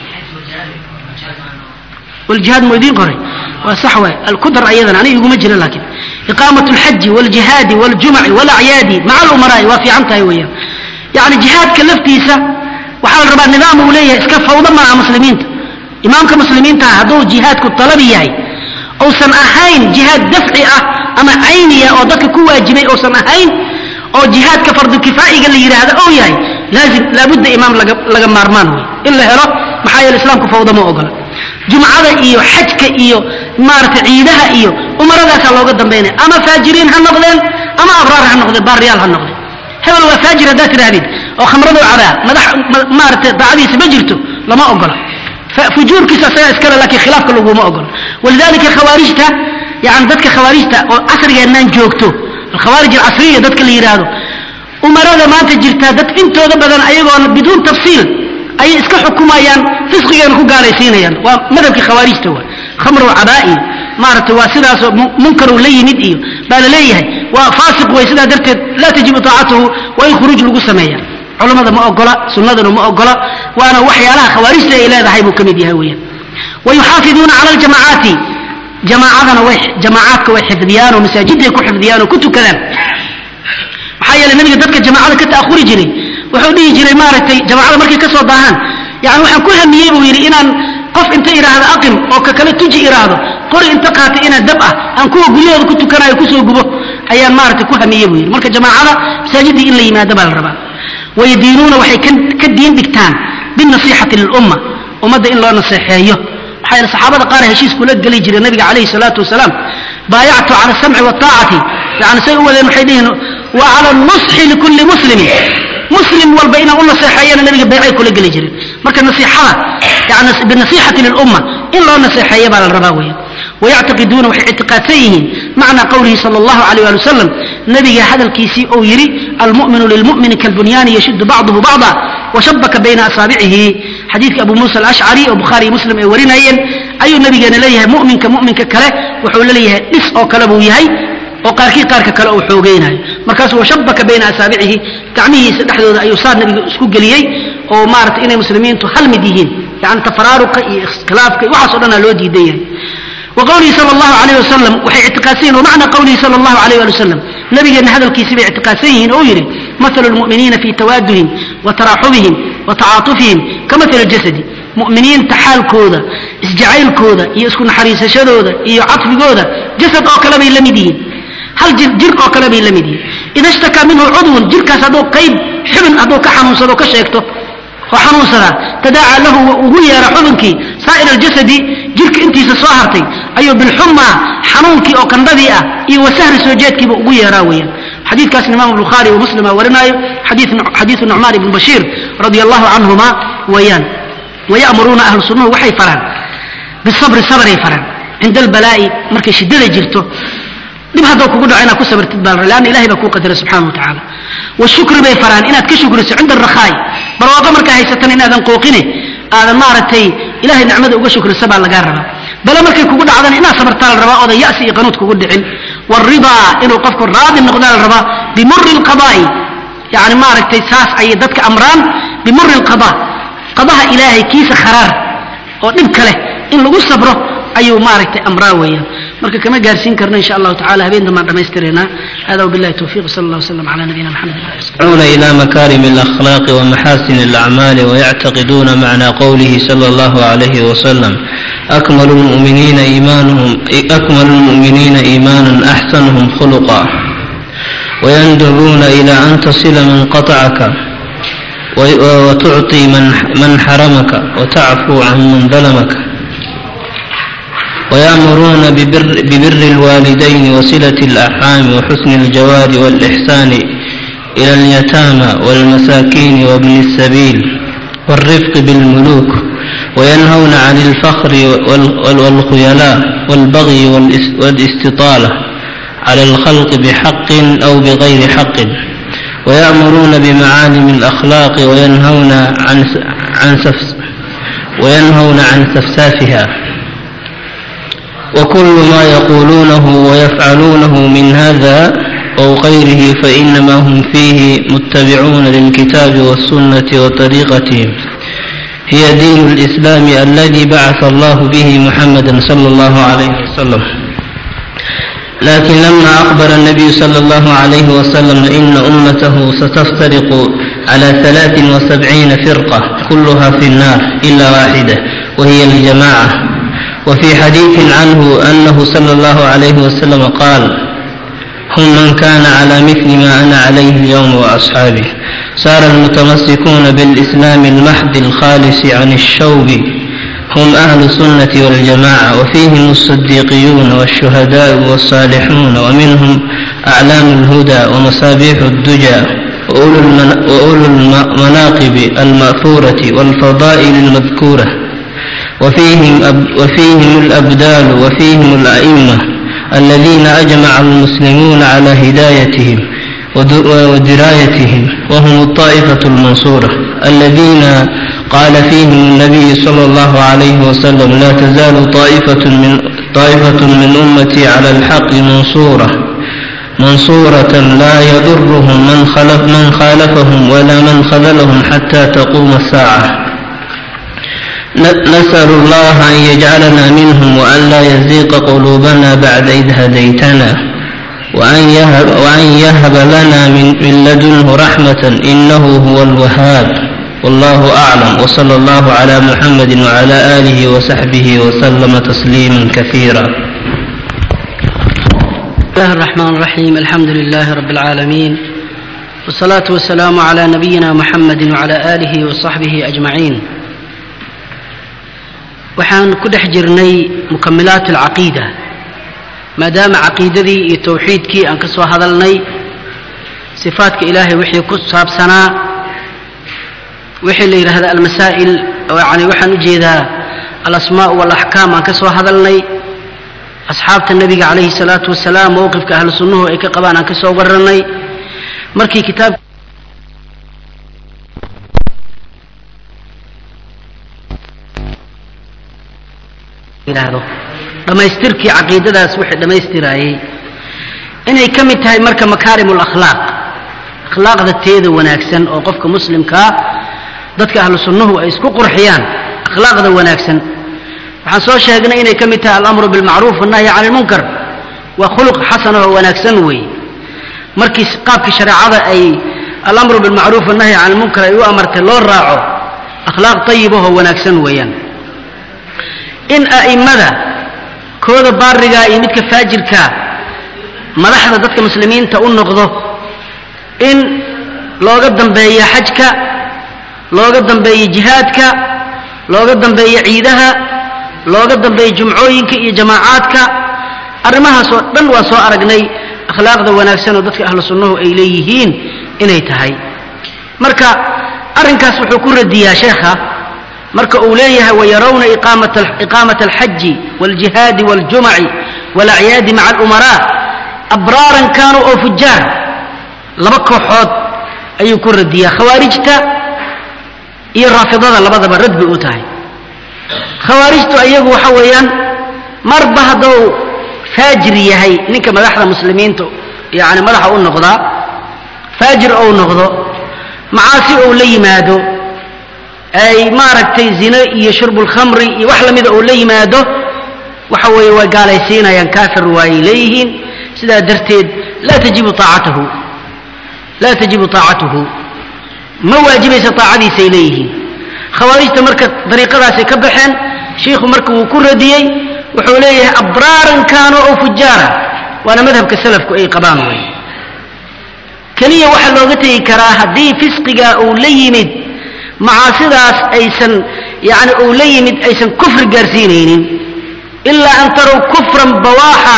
wljihaad mu idiin qoray waa sax waay alkudar ayadana aniga iguma jira laakiin iqaamat alxaji waljihaadi waljumaci walacyaadi maca alumaraa'i waa fiican tahay weeyaan yani jihaadka laftiisa waxaa la rabaa nidaam uu leeyahay iska fawdo maaha muslimiinta imaamka muslimiintaha hadduu jihaadku talabi yahay uusan ahayn jihaad dafci ah ama cayniya oo dadka ku waajibay uusan ahayn oo jihaadka fardukifaa'iga la yidhaahdo ou yahay laazim laabudda imaam laga maarmaan wey in la helo maxaa yeele islaamku fawdo ma ogola jumcada iyo xajka iyo maaragtay ciidaha iyo umaradaasaa looga dambaynaya ama faajiriin ha noqdeen ama abraar ha noqdeen baariyaal ha noqdeen hebel waa faajir haddaad tidhahdid oo khamradoo cabaa madax maaragtay daacadiisa ma jirto lama ogola fujuurkiisa asagaa iskale laakiin khilaafka laguma ogola walidalika khawaarijta yani dadka khawaarijta oo casrigeennaan joogto alkhawaarij alcasriya dadka la yidhaahdo umarada maanta jirtaa dad intooda badan ayagoona biduun tafsiil ayay iska xukumayaan fisqigeena ku gaalaysiinayaan waa madhabkii khawaarijta waa khamrow cabaa'i maaragtay waa sidaasoo munkarow la yimid iyo baa la leeyahay waa faasiq wey sidaa darteed laa tajibu taacatuhu waa in khuruuj lagu sameeya culammada ma ogola sunnaduna ma ogola waana waxyaalaha khawaarijta ay leedahay buu ka mid yahay weeyaan wayuxaafiduuna cala aljamacaati jamaacadana way jamaacaadka way xifdiyaan oo masaajiday ku xifdiyaan oo ku tukadaan maxaa yeele nabiga dadka jamaacada ka ta'ahuri jiray wuxuu dhihi jiray maaragtay jamaacada markay ka soo daahaan yani waxaan ku hamiyey buu yidhi inaan qof inta idhaahda aqim oo ka kale tuji idhaahdo qori inta qaatay inaa dab ah aan kuwa guryahooda ku tukanayo kusoo gubo ayaan maaragtay ku hamiye buu yidhi marka jamaacada masaajidii in la yimaado baa la rabaa wayadiinuuna waxay ka diin dhigtaan binasiixati lilumma ummadda in loo naseexeeyo maxaa yeele saxaabada qaar heshiis kula geli jiray nabiga calayhi salaatu wasalaam baayactu cala asamci waataacati yani say u wadeen waxay dhihiin wa cala nusxi likulli muslimin muslim walba inaan u naseexeeyana nabiga baycay kula geli jiren marka nasiixada yani binasiixati lilumma in loo naseexeeya baa la rabaa weya wayactiqiduuna waxay ictiqaadsan yihiin macnaa qowlihi sala allahu alayh ali wasalam nabiga hadalkiisii ou yidhi almu'minu lilmu'mini kalbunyaani yashuddu bacduhu bacda washabaka bayna asaabicihi xadiidka abu muusa alashcari oo bukhaari iyo muslim ay warinayeen ayuu nabigeena leeyahay mu'minka mu'minka kale wuxuu laleeyahay dhis oo kale buu yahay oo qaarkii qaarka kale uu xoogeynayo markaasuu washabaka bayna asaabicihi gacmihiisa dhexdooda ayuu saa nabiga isku geliyey oo maaragtay inay muslimiintu hal mid yihiin yani tafaraaruqa iyo iskhilaafka iyo waxaas o dhanaa loo diidan yahay وqwlihi sal اllahu alayh wasalam waxay ictiqaadsan yihin wmacna qowlihi sal اllahu alayh ali wasalam nabigeenna hadalkiisi bay ictiqaadsan yihiin oo yidhi mahalu lmu'miniina fii tawaaduhim wa taraaxubihim wa tacaatufihim ka mahali jasadi mu'miniinta xaalkooda isjacaylkooda iyo isku naxariisashadooda iyo cadfigooda jasad oo kale bay la mid yihiin hal jir jir oo kale bay la mid yihiin ida shtakaa minhu cudwun jirkaas hadduu qayb xubin hadduu ka xanuunsado ka sheegto oo xanuunsadaa tadaaca lahu wa ugu yeera xubinkii saa'ir aljasadi jirka intiisa soo hartay ayuu bilxumaa xanuunkii oo kandhadii ah iyo wasahri soo jeedkiiba ugu yeeraa weeyaan xadiidkaasna imaamu bukhaari wa muslim aa warinaayo xadiidu nucmaan ibnu bashiir radia allahu canhuma weeyaan wayamuruuna ahlu sunnuhu waxay faraan bisabri sabray faraan cinda albalaa'i markay shiddada jirto dhib hadduu kugu dhaco inaad ku sabartid baa lanna ilahay baa kuu qadara subxana wa tacaala washukri bay faraan inaad ka shukriso cinda arakhaa'i barwaaqo markaa haysatan inaadan qooqine aadan maaragtay ilahay nicmada uga shukriso baa lagaa rabaa bale markay kugu dhacdana inaad sabartaa la rabaa oodan ya'si iyo qanuud kugu dhicin waridaa inuu qofku raadi noqdaa la rabaa bimuri lqadaa'i yani maaragtay saas ayay dadka amraan bimuri lqadaa qadaha ilaahay kiisa kharaar oo dhibka leh in lagu sabro ayuu maaragtay amraa weeyaan marka kama gaarsiin karno insha allahu tacala habeen dambaan dhammaystireynaa hada wabillahi towfiq sala allah wasalam cala nabiyina maxamed يدعون إلى مكارم الأخلاق ومحاسن الأعمال ويعتقدون معنى قوله صلى الله عليه وسلم أكمل المؤمنين إيمانهم أكمل المؤمنين إيمانا أحسنهم خلقا ويندبون إلى أن تصل من قطعك وتعطي من من حرمك وتعفو عن من ظلمك ويأمرون ببر, ببر الوالدين وصلة الأرحام وحسن الجوار والإحسان إلى اليتامى والمساكين وابن السبيل والرفق بالملوك وينهون عن الفخر والخيلاء والبغي والاستطالة على الخلق بحق أو بغير حق ويأمرون بمعالم الأخلاق وينهون عن عن سفس وينهون عن سفسافها وكل ما يقولونه ويفعلونه من هذا أو غيره فإنما هم فيه متبعون للكتاب والسنة وطريقتهم هي دين الإسلام الذي بعث الله به محمدا صلى الله عليه وسلم لكن لما أخبر النبي صلى الله عليه وسلم إن أمته ستفترق على ثلاث وسبعين فرقة كلها في النار إلا واحدة وهي الجماعة وفي حديث عنه أنه صلى الله عليه وسلم قال هم من كان على مثل ما أنا عليه اليوم وأصحابي صار المتمسكون بالإسلام المحض الخالص عن الشوب هم أهل السنة والجماعة وفيهم الصديقيون والشهداء والصالحون ومنهم أعلام الهدى ومصابيح الدجى وأولو, المن... وأولو المناقب المأثورة والفضائل المذكورة وفيهم, أب... وفيهم الأبدال وفيهم الأئمة الذين أجمع المسلمون على هدايتهم ودرايتهم وهم الطائفة المنصورة الذين قال فيهم النبي صلى الله عليه وسلم لا تزال طائفة من طائفة من أمتي على الحق منصورة منصورة لا يضرهم من خلف من خالفهم ولا من خذلهم حتى تقوم الساعة نسأل الله أن يجعلنا منهم وأن لا يزيق قلوبنا بعد إذ هديتنا وأن يهب, وأن يهب لنا من, من لدنه رحمة إنه هو الوهاب والله أعلم وصلى الله على محمد وعلى آله وصحبه وسلم تسليما كثيرا بسم الله الرحمن الرحيم الحمد لله رب العالمين والصلاة والسلام على نبينا محمد وعلى آله وصحبه أجمعين waxaan ku dhex jirnay mukamilaat alcaqiida maadaama caqiidadii iyo towxiidkii aan ka soo hadalnay sifaadka ilaahay wixii ku saabsanaa wixii la yidhaahda almasaa'il yani waxaan u jeedaa alasmaa walaxkaam aan ka soo hadalnay asxaabta nebiga calayhi salaatu wasalaam mowqifka ahlu sunnuhu ay ka qabaan aan ka soo warranay markii kitaab yidhaahdo dhammaystirkii caqiidadaas wixii dhammaystiraayey inay ka mid tahay marka makaarim lakhlaaq akhlaaqda teeda wanaagsan oo qofka muslimkaa dadka ahlu sunnuhu ay isku qurxiyaan akhlaaqda wanaagsan waxaan soo sheegnay inay ka mid tahay alamru bilmacruuf wannahyi cani lmunkar waa khuluq xasan oo wanaagsan weeye markii qaabkii shareecada ay alamru bilmacruuf wannahyi cani lmunkar ay u amartay loo raaco akhlaaq tayibahoo wanaagsan weeyaan in a'immada kooda baarigaa iyo midka faajirkaa madaxda dadka muslimiinta u noqdo in looga dambeeyo xajka looga dambeeyo jihaadka looga dambeeyo ciidaha looga dambeeyo jumcooyinka iyo jamaacaadka arrimahaas oo dhan waa soo aragnay akhlaaqda wanaagsan oo dadka ahlu sunnuhu ay leeyihiin inay tahay marka arrinkaas wuxuu ku radiyaa sheekha marka uu leeyahay wayarawna iqaamata alxaji wاljihaadi wاljumaci wاlacyaadi maca alumaraa abraaran kaanuu oo fujaar laba kooxood ayuu ku radiyaa khawaarijta iyo raafidada labadaba rad bay u tahay khawaarijtu ayagu waxa weeyaan marba hadduu faajir yahay ninka madaxda muslimiinta yani madaxa u noqdaa faajir ou noqdo macaasi ou la yimaado ay maaragtay zino iyo shurbulkhamri iyo wax lamida uu la yimaado waxa weeye way gaalaysiinayaan kaafir waayay leeyihiin sidaa darteed laa tajibu aacatahu laa tajibu taacatuhu ma waajibaysa taacadiisay leeyihiin khawaarijta marka dariiqadaasay ka baxeen shiikhu marka wuu ku radiyey wuxuu leeyahay abraaran kaano oo fujaara waana madhabka salafku ay qabaan wey keliya waxaa looga tegi karaa haddii fisqiga uu la yimid macaasidaas aysan yani uu la yimid aysan kufri gaarsiinaynin ilaa an tarow kufran bawaaxa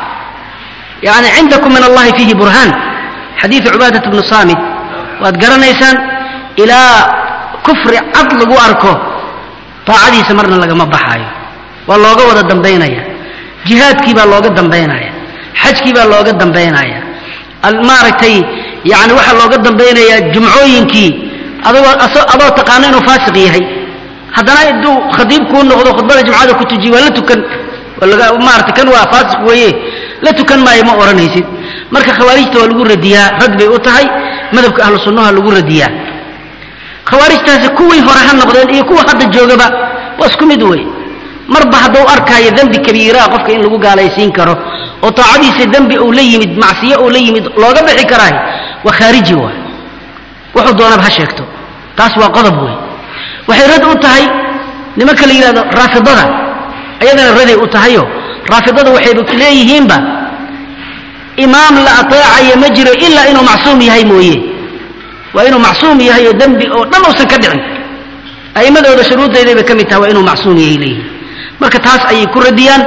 yani cindakum min allahi fiihi burhaan xadiidu cubaadat bnu saamit waad garanaysaan ilaa kufri cad lagu arko taacadiisa marna lagama baxaayo waa looga wada dambaynaya jihaadkii baa looga dambaynaya xajkii baa looga dambaynaya maaragtay yani waxaa looga dambaynayaa jumcooyinkii adagoo adoo taqaano inuu faasiq yahay haddana iduu khadiib kuu noqdo khudbada jumcada ku tujiye waa la tukan maarata kan waa faasiq weeye la tukan maayo ma odhanaysid marka khawaarijta waa lagu radiyaa rad bay u tahay madhabka ahlu sunnaha lagu radiyaa khawaarijtaasi kuwii hore ha noqdeen iyo kuwa hadda joogaba waa isku mid wey marba hadduu arkaayo dembi kabiiraa qofka in lagu gaalaysiin karo oo taacadiisa dembi uu la yimid macsiyo uu la yimid looga bixi karaay waa khaariji waay wuxuu doonaba ha sheegto taas waa qodob wey waxay rad u tahay nimanka la yidhahdo raafidada ayadana raday u tahayo raafidada waxayba leeyihiinba imaam la ateecayo ma jiro ilaa inuu macsuum yahay mooye waa inuu macsuum yahay oo dembi oo dhan uusan ka dhicin a'immadooda shuruuddeeday bay ka mid tahay waa inuu macsuum yahay leeyihiin marka taas ayay ku radiyaan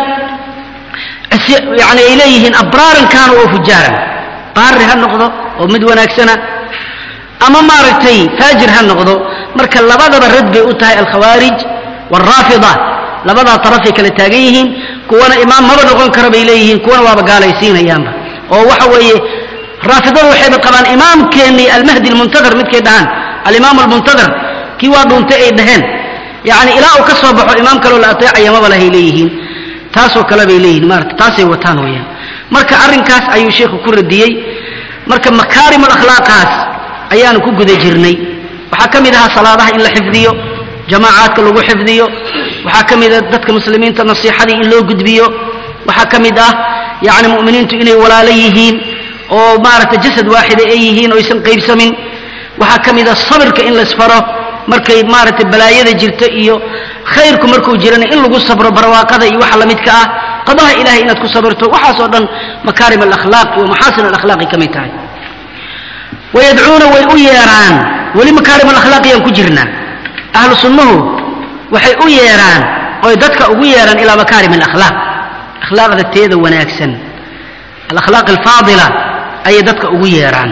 yani ay leeyihiin abraaran kaanu oo fujaaran baari ha noqdo oo mid wanaagsana ama maaragtay faajir ha noqdo marka labadaba rad bay u tahay alkhawaarij waalraafida labadaa tarafay kala taagan yihiin kuwana imaam maba noqon kara bay leeyihiin kuwana waaba gaalaysiinayaanba oo waxa weeye raafidadu waxayba qabaan imaamkeennii almahdi almuntadar midkay dhahaan alimaam almuntadar kii waa dhuuntay ay dhaheen yacni ilaa uu ka soo baxo imaam kaloo la ateecaya maba lahay leeyihiin taasoo kale bay leeyihiin maarata taasay wataan weeyaan marka arrinkaas ayuu sheikhu ku radiyey marka makaarim alakhlaaqaas ayaanu ku guda jirnay waxaa ka mid ahaa salaadaha in la xifdiyo jamaacaadka lagu xifdiyo waxaa ka mid ah dadka muslimiinta nasiixadii in loo gudbiyo waxaa ka mid ah yacni mu'miniintu inay walaalo yihiin oo maaragtay jasad waaxida ay yihiin oo aysan qaybsamin waxaa ka mid ah sabirka in laysfaro markay maaragtay balaayada jirta iyo khayrku markuu jirana in lagu sabro barwaaqada iyo waxa lamidka ah qadaha ilahay inaad ku sabirto waxaasoo dhan makaarim alakhlaaq iyo maxaasin alakhlaaqi ka mid tahay wayadcuuna way u yeeraan weli makaarim alakhlaaqiyaan ku jirnaa ahlu sunnuhu waxay u yeeraan oy dadka ugu yeeraan ilaa makaarim alakhlaaq akhlaaqda teeda wanaagsan alakhlaaq alfaadila ayay dadka ugu yeeraan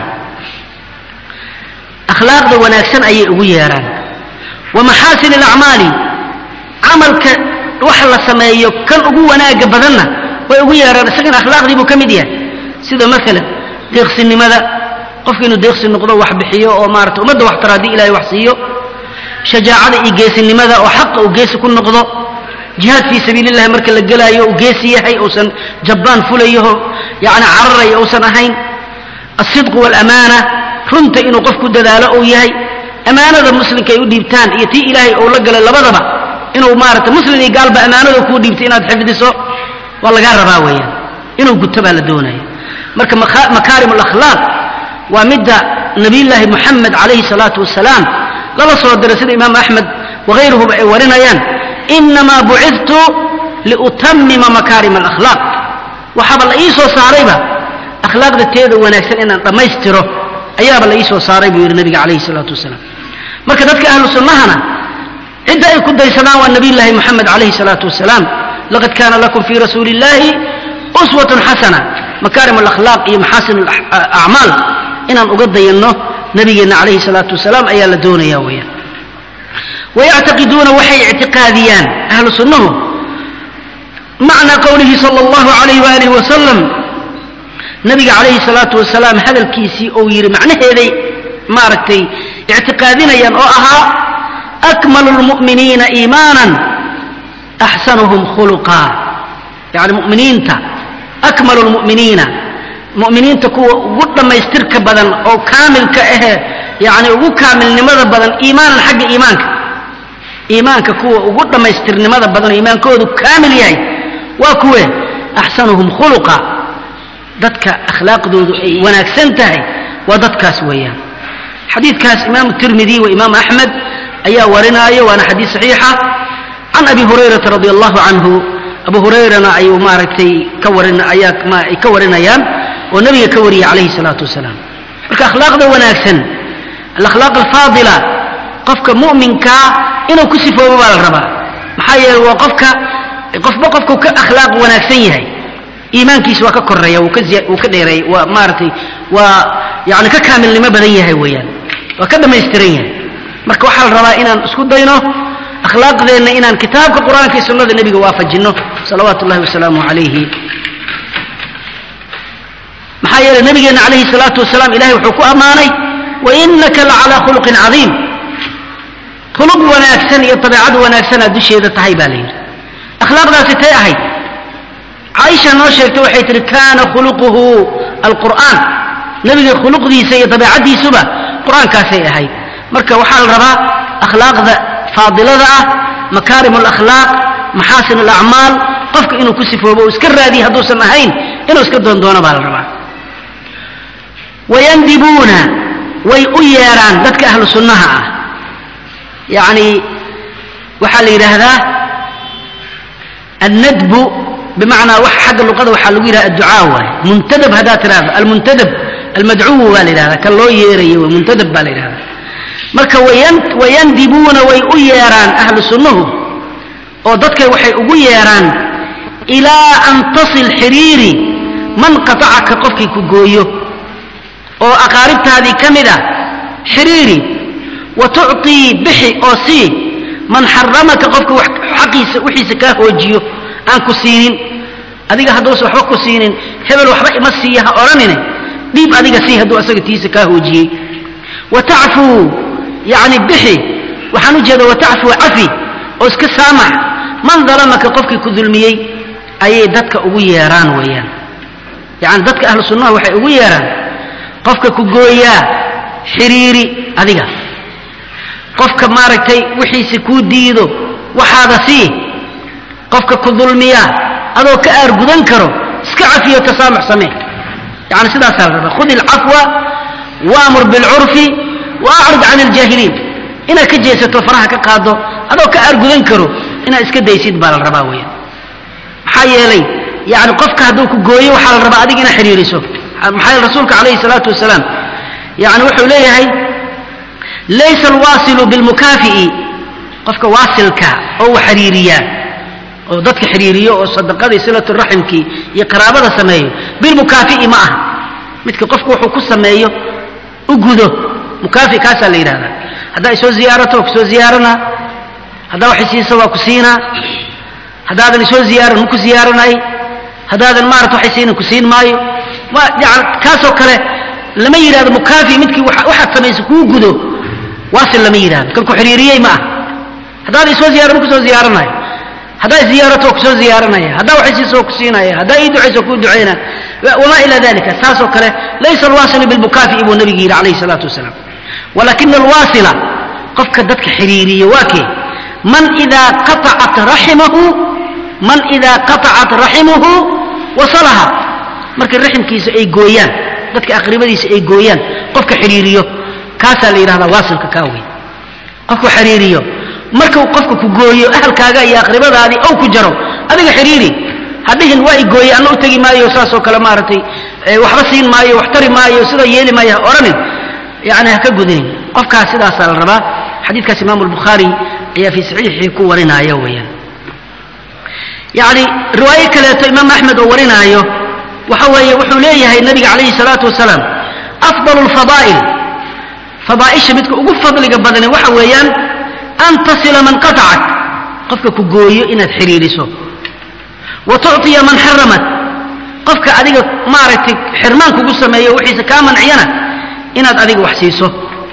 akhlaaqda wanaagsan ayay ugu yeeraan wa maxaasin alacmaali camalka waxa la sameeyo kan ugu wanaaga badanna way ugu yeeraan isagana akhlaaqdii buu ka mid yahay sida maalan deeqsinimada qofka inuu deeqsi noqdo wax bixiyo oo maarata ummadda wax tara haddii ilahay wax siiyo shajaacada iyo geesinimada oo xaqa uu geesi ku noqdo jihaad fii sabiili llahi marka la gelaayo uu geesi yahay uusan jabbaan fulayaho yacni cararaya uusan ahayn alsidqu waalamaana runta inuu qof ku dadaalo uu yahay ammaanada muslimka ay u dhiibtaan iyo tii ilaahay uu la galay labadaba inuu maarata muslim iyo gaalba ammaanada kuu dhiibtay inaad xifdiso waa lagaa rabaa weeyaan inuu guto baa la doonaya marka makaarim alakhlaaq waa midda nabiyullaahi muxamed calayhi salaatu wasalaam lala soo diray sida imaam axmed wahayruhuba ay warinayaan inamaa bucidtu liutamima makaarim alakhlaaq waxaaba la ii soo saarayba akhlaaqda teeda wanaagsan inaan dhammaystiro ayaaba la ii soo saaray buu yidhi nabiga calayhi salaatu wasalaam marka dadka ahlu sunnahana cidda ay ku daysadaan waa nabiyullaahi moxamed calayhi salaatu wasalaam laqad kaana lakum fii rasuuli illaahi uswatun xasana makaarim alakhlaaq iyo maxaasin acmaal inaan uga dayanno nabigeenna calayhi salaatu wasalaam ayaa la doonaya weeyaan wayactaqiduuna waxay ictiqaadiyaan ahlu sunnuhu macnaa qowlihi sala allahu calayh waalihi wasalam nabiga calayhi salaatu wasalaam hadalkiisii uu yidhi macnaheeday maaragtay ictiqaadinayaan oo ahaa akmalu lmu'miniina iimaanan axsanuhum khuluqa yacni mu'miniinta akmalu lmu'miniina mu'miniinta kuwa ugu dhammaystirka badan oo kaamilka ahe yacni ugu kaamilnimada badan iimaanan xagga iimaanka iimaanka kuwa ugu dhammaystirnimada badan oo iimaankoodu kaamil yahay waa kuwe axsanuhum khuluqa dadka akhlaaqdoodu ay wanaagsan tahay waa dadkaas weeyaan xadiidkaas imaamu tirmidi wa imaam axmed ayaa warinaayo waana xadiid saxiixa can abi hurayrata radi allahu canhu abu hurayrana ayuu maaragtay ka warin ayaa ay ka warinayaan oo nebiga ka wariyay calayhi salaatu wasalaam marka akhlaaqda wanaagsan alakhlaaq alfaadila qofka mu'minkaa inuu ku sifoobo baa la rabaa maxaa yeele waa qofka qofba qofku ka akhlaaq wanaagsan yahay iimaankiisa waa ka koreeya wuu ka wuu ka dheereey waa maaragtay waa yani ka kaamilnimo badan yahay weeyaan waa ka dhammaystiran yahay marka waxaa la rabaa inaan isku dayno akhlaaqdeenna inaan kitaabka qur-aanka iyo sunnada nebiga waafajinno salawaatu ullahi wasalaamu calayhi maxaa yeelay nabigeenna calayhi salaatu wasalaam ilahay wuxuu ku ammaanay wainaka lacalaa khuluqin cadiim khuluq wanaagsan iyo dabeecad wanaagsanaa dusheeda tahay baa la yidhi akhlaaqdaasi tay ahayd caaisha noo sheegtay waxay tihi kaana khuluquhu alqur'aan nebiga khuluqdiisa iyo dabeecaddiisuba qur-aankaasay ahayd marka waxaa la rabaa akhlaaqda faadilada ah makaarim alakhlaaq maxaasin alacmaal qofka inuu ku sifoobo uu iska raadiya hadduusan ahayn inuu iska doondoono baa la rabaa wayandibuuna way u yeedhaan dadka ahlu sunnaha ah yacni waxaa la yidhaahdaa annadbu bimacnaa wax xagga luqada waxaa lagu yidhaha adducaa waay muntadab haddaad tidhahdo almuntadab almadcuwu baa la yidhahdaa kan loo yeerayo way muntadab baa la yidhahdaa marka wayan wayandibuuna way u yeedhaan ahlu sunnuhu oo dadkay waxay ugu yeedhaan ilaa an tasil xiriiri man qatacaka qofkii ku gooyo oo aqaaribtaadii ka mid a xiriiri wa tucطii bixi oo sii man xaramaka qofka xaqiisa wixiisa kaa hoojiyo aan ku siinin adiga hadduusan waxba ku siinin hebel waxba ima siiya ha odhanine dhiib adiga sii hadduu asaga tiisa kaa hoojiyey wa tacfuu yacni bixi waxaan u jeeda wa tacfuu cafi oo iska saamax man dalamaka qofkii ku dulmiyey ayay dadka ugu yeeraan weeyaan yacni dadka ahlu sunnaha waxay ugu yeeraan qofka ku gooyaa xiriiri adiga qofka maaragtay wixiisa kuu diido waxaada sii qofka ku dulmiya adoo ka aargudan karo iska cafiyo tasaamux samee yani sidaasaa la rabaa khudi alcafwa waamur bilcurfi waacrid can aljaahiliin inaad ka jeesato faraha ka qaado adoo ka aargudan karo inaad iska daysid baa la rabaa weeyaan maxaa yeelay yani qofka hadduu ku gooyo waxaa la rabaa adiga inaad xiriiriso maxaa yeele rasuulka calayhi salaatu wasalaam yani wuxuu leeyahay laysa alwaasilu bilmukaafi'i qofka waasilka oo wax xiriiriyaa oo dadka xiriiriyo oo sadaqadii silatu raximkii iyo qaraabada sameeyo bilmukaafi'i ma aha midka qofku wuxuu ku sameeyo u gudo mukaafi kaasaa la yidhahdaa haddaa isoo ziyaarato waa kusoo ziyaaranaa haddaa wax isiiso waa ku siinaa haddaadan isoo ziyaaran ma ku ziyaaranay haddaadan maarata waxay siinan ku siin maayo waa yani kaasoo kale lama yidhahdo mukaafi midkii waxaad samaysa kuu gudo waasil lama yidhahdo kan ku xiriiriyey ma ah haddaad isoo ziyaaran ma kusoo ziyaaranayo haddaa ziyaarato waa kusoo ziyaaranaya haddaa wax isiiso waa ku siinaya haddaa ii ducayso waa kuu ducayna wamaa ila dalika saasoo kale laysa alwaasilu bilmukaafi'i buu nabigu yidhi calayhi salaatu wasalaam walakina alwaasila qofka dadka xiriiriya waa kee man idaa qatacat raximahu man idaa qatacat raximuhu wasalaha markay raximkiisa ay gooyaan dadka aqribadiisa ay gooyaan qofka xiriiriyo kaasaa la yidhahdaa waasilka kaa wey qofku xiriiriyo markuu qofka ku gooyo ahalkaaga iyo aqribadaadii ow ku jaro adiga xiriiri hadhihin waa i gooye anna u tegi maayo saasoo kale maaragtay waxba siin maayo wax tari maayo sida yeeli maayo ha odhanin yani ha ka gudinin qofkaas sidaasaa la rabaa xadiidkaas imaamu albukhaari ayaa fii saxiixii ku warinaayo weeyaan yacni riwaayo kaleeto imaam axmed oo warinaayo waxa weeye wuxuu leeyahay nabiga calayhi salaatu wasalaam afdalu lfadaa'il fadaa'isha midka ugu fadliga badani waxa weeyaan an tasila man qatacak qofka ku gooyo inaad xiriiriso wa tucطiya man xaramat qofka adiga maaragtay xirmaan kugu sameeyo wixiisa kaa manciyana inaad adiga wax siiso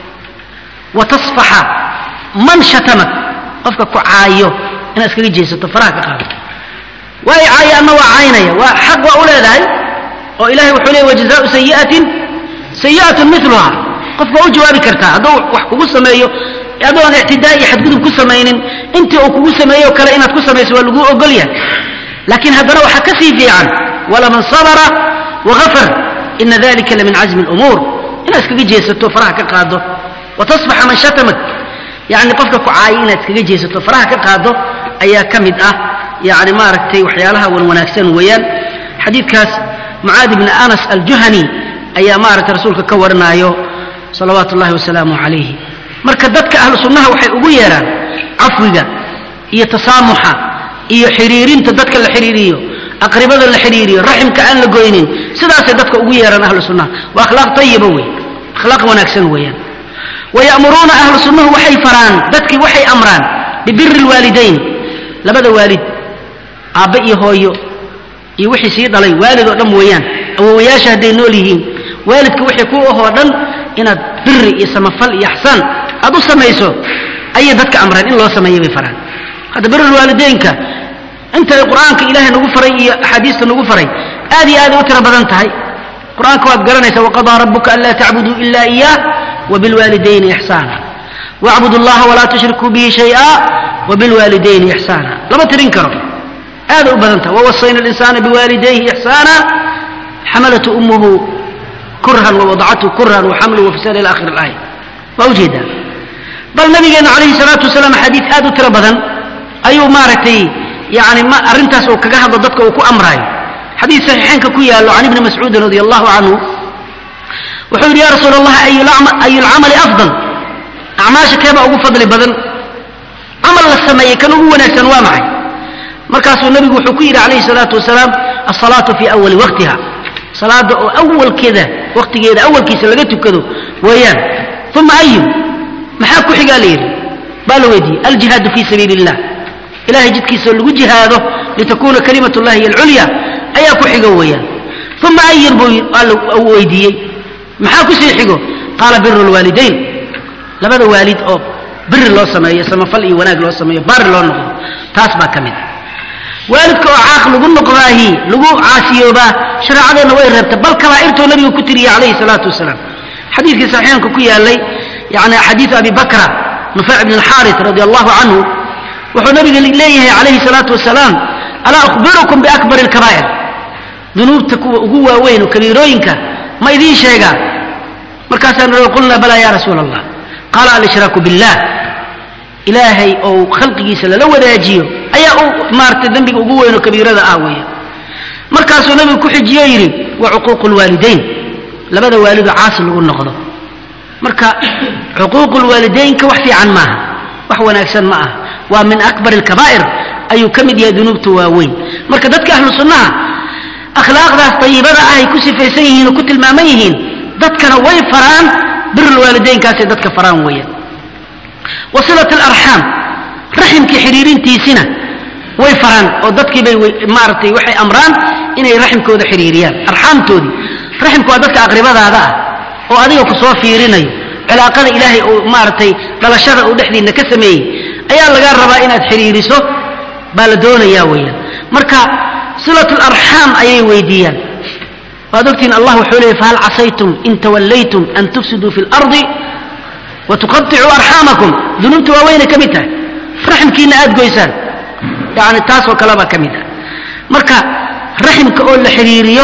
wa tasfaxa man shatamak qofka ku caayo inaad iskaga jeesato faraha ka qaado waa i caayo ama waa caynaya waa xaq waa u leedahay oo ilahay wuxuu leey wajazaau sayi'atin sayi'atun miluha qof waa u jawaabi kartaa hadduu wax kugu sameeyo adoo aan ictidaa iyo xadgudub ku samaynin intii uu kugu sameeyo kale inaad ku samayso waa laguu ogol yahay laakiin haddana waxaa ka sii fiican walaman sabara wagafar ina dalika lamin cazmi lumuur inaad iskaga jeesato faraha ka qaado wa tasbaxa man shatamak yani qofka ku caayo inaad iskaga jeesato faraha ka qaado ayaa ka mid ah yani maaragtay waxyaalaha wan wanaagsan weeyaan xadiidkaas mucaadi bni anas aljuhani ayaa maaragtay rasuulka ka warinaayo salawaatu ullahi wasalaamu calayhi marka dadka ahlu sunnaha waxay ugu yeedhaan cafwiga iyo tasaamuxa iyo xiriirinta dadka la xiriiriyo aqribada la xiriiriyo raximka aan la goynin sidaasay dadka ugu yeedhaan ahlu sunnaha waa akhlaaq tayiba wey akhlaaq wanaagsan weeyaan wayamuruuna ahlu sunnahu waxay faraan dadkii waxay amraan bibiri lwaalidayn labada waalid aabbe iyo hooyo iyo wixii sii dhalay waalid oo dhan weeyaan awowayaasha hadday nool yihiin waalidka wixii ku ahoo dhan inaad biri iyo samafal iyo axsaan aad u samayso ayay dadka amreen in loo sameeya bay faraan hadda birulwaalideynka intay qur-aanka ilaahay nagu faray iyo axaadiista nagu faray aad iyo aaday u tiro badan tahay qur-aanka waad garanaysaa waqadaa rabuka anlaa tacbuduu ila iyaah wabilwaalidayni ixsaana wacbudu allaha walaa tushrikuu bihi shay'a wabilwaalidayni ixsaana lama tirin karo aaday u badan tahay wawasayna alinsaana biwaalidayhi ixsaana xamalatu ummuhu kurhan wawadacathu kurhan waxamlu wafisal ila akhir alaaya waa ujeedaa bal nabigeena calayhi salaatu wasalaam xadiid aad u tiro badan ayuu maaragtay yani ma arrintaas uu kaga hadlo dadka uu ku amraayo xadiid saxiixeynka ku yaallo can ibni mascuudin radi allahu canhu wuxuu yidhi ya rasuul allah ayu lcamali afdal acmaasha keebaa ugu fadli badan camal la sameeyey kan ugu wanaagsan waa maxay markaasuu nabigu wuxuu ku yidhi calayhi salaatu wasalaam alsalaatu fii awali waqtiha salaada oo awalkeeda waqtigeeda awalkiisa laga tukado weeyaan uma ayu maxaa ku xigaa la yidhi baa la weydiiyey aljihaadu fii sabiili illah ilahay jidkiisa lagu jihaado litakuuna kalimat llahi hiy alculya ayaa ku xigo weeyaan uma ayin buu weydiiyey maxaa ku sii xigo qaala biru lwaalidayn labada waalid oo biri loo sameeyo samafal iyo wanaag loo sameeyo baari loo noqdo taas baa ka mid waalidka oo caaq lagu noqdaahi lagu caasiyoobaa shareecadeenna way reebta bal kabaa'irtuu nabigu ku tiriyey calayhi salaatu wasalaam xadiidkii saxiixanka ku yaalay yani xadiidu abi bakra nufayc bn alxaaris radi allahu canhu wuxuu nabiga leeyahay calayhi salaatu wasalaam alaa ukhbirukum biakbari alkabaa'ir dunuubta kuwa ugu waaweyn oo kabiirooyinka ma idiin sheegaa markaasaan noo qulnaa balaa ya rasuula allah qaala alshraaku billah ilaahay oo khalqigiisa lala wadaajiyo ayaa u maaragtay dembiga ugu weyn oo kabiirada ah weeye markaasuu nabigu ku xijiyo yidhi wa cuquuqu lwaalidayn labada waalidoo caasi lagu noqdo marka cuquuqu lwaalidaynka wax fiican maaha wax wanaagsan ma aha waa min akbar alkabaa'ir ayuu ka mid yahay dunuubta waaweyn marka dadka ahlu sunnaha akhlaaqdaas dayibada ah ay ku sifaysan yihiin oo ku tilmaaman yihiin dadkana way faraan birulwaalidaynkaasay dadka faraan weeyaan wasilat alarxaam raximkii xidhiirintiisina way faraan oo dadkii bay maaragtay waxay amraan inay raximkooda xidhiiriyaan arxaamtoodii raximku waa dadka aqribadaada ah oo adiga ku soo fiirinayo cilaaqada ilaahay uu maaragtay dhalashada uu dhexdiinna ka sameeyey ayaa lagaa rabaa inaad xidhiiriso baa la doonayaa weeyaan marka silat larxaam ayay weydiiyaan waad ogtihiin allah wuxuu leeyay fahal casaytum in tawallaytum an tufsiduu fi lardi watuqaicuu arxaamakum dunuubta waaweynay ka mid tahay raximkiina aad goysaan yani taasoo kalebaa ka mid ah marka raximka oo la xidhiiriyo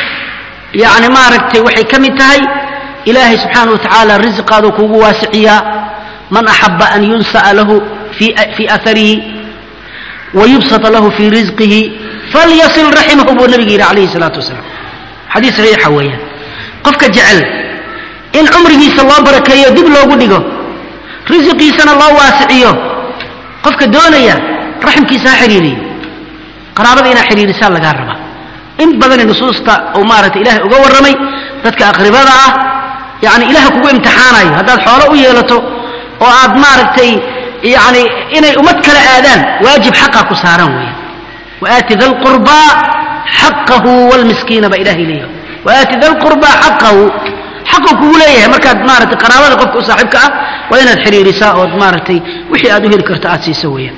yani maaragtay waxay ka mid tahay ilaahay subxaana wa tacaala risqaaduu kuugu waasiciyaa man axaba an yunsa'a lahu fii aarihi wayubsata lahu fii risqihi falyasil raximahu buu nabiga yidhi calayhi salaatu wasalaam xadiis saxiixa weeyaan qofka jecel in cumrigiisa loo barakeeyo dib loogu dhigo risiqiisana loo waasiciyo qofka doonaya raximkiisa ha xidhiiriyo qaraabada inaa xidhiirisaa lagaa rabaa in badani nusuusta uu maaragtay ilaahay uga warramay dadka aqribada ah yacni ilaah kugu imtixaanayo haddaad xoolo u yeelato oo aad maaragtay yacni inay ummad kala aadaan waajib xaqa ku saaran weeye waaati da lqurbaa xaqahu wlmiskiina baa ilahay leeyahay waaati da lqurbaa xaqahu xaquu kugu leeyahay markaad maaragtay qaraabada qofka u saaxiibka ah waa inaad xidhiirisaa ood maaragtay wixii aad u heli karto aad siiso weeyaan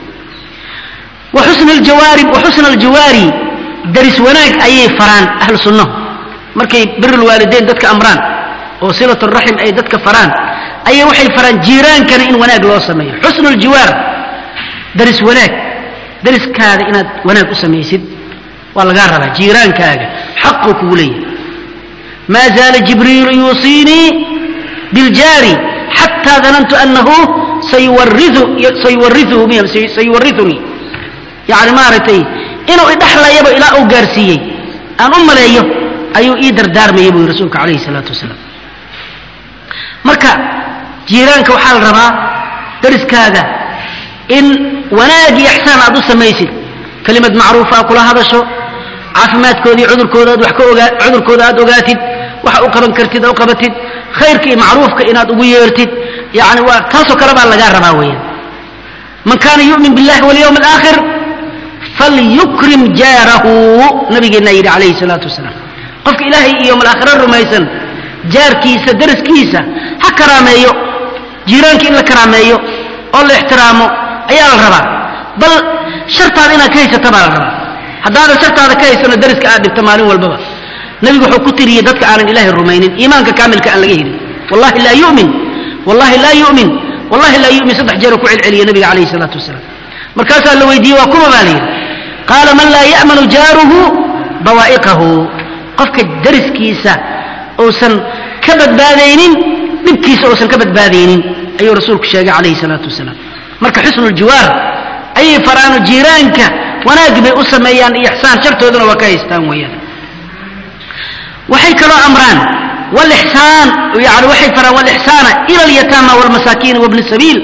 waxusna aljawaari waxusna aljawaari daris wanaag ayay faraan ahlu sunnahu markay birulwaalideyn dadka amraan oo silat raxim ay dadka faraan ayay waxay faraan jiiraankana in wanaag loo sameeyo xusnu ljiwaar daris wanaag dariskaada inaad wanaag u samaysid waa lagaa rabaa jiiraankaaga xaquu kugu leeyahay maa zaala jibriilu yuusiinii biljaari xataa danantu anahu sayuwariunii yani maaragtay inuu idhaxlayaba ilaa uu gaarsiiyey aan u maleeyo ayuu ii dardaarmayay buu yii rasuulka calayhi salaatu wasalaam marka jiiraanka waxaa la rabaa dariskaaga in wanaag iyo ixsaan aad u samaysid kelimad macruufa a kula hadasho caafimaadkoodii cudurkooda aad wax ka ogaa cudurkooda aad ogaatid waxa u qaban kartid u qabatid khayrka iyo macruufka inaad ugu yeertid yani waa taasoo kale baa lagaa rabaa weeyaan man kaana yu'min billahi walyawm alaakhir falyukrim jaarahu nabigeennaa yidhi calayhi salaatu wasalaam qofka ilaahay iyo malaakhiro rumaysan jaarkiisa daraskiisa ha karaameeyo jiiraanka in la karaameeyo oo la ixtiraamo ayaa la rabaa bal shartaada inaad ka haysata baa la rabaa haddaadan shartaada ka haysano dariska aad dhibto maalin walbaba nebigu wuxuu ku tiriyey dadka aanan ilaahay rumaynin iimaanka kaamilka aan laga helin wallahi laa yumin wallahi laa yumin wallahi laa yumin saddex jeeroo ku celceliya nabiga calayhi salaatu wasalaam markaasaa la weydiiyey waa kuma baa la yidhi qaala man laa ya'manu jaaruhu bawaa'iqahu qofka dariskiisa uusan ka badbaadaynin dhibkiisa uusan ka badbaadaynin ayuu rasuulku sheegay calayhi salaatu wasalaam marka xusnuljiwaar ayay faraano jiiraanka wanaag bay u sameeyaan iyo ixsaan shartooduna waa ka haystaan weeyaan waxay kaloo amraan walixsaan yani waxay faraan walixsaana ila alyataama walmasaakiin wabni sabiil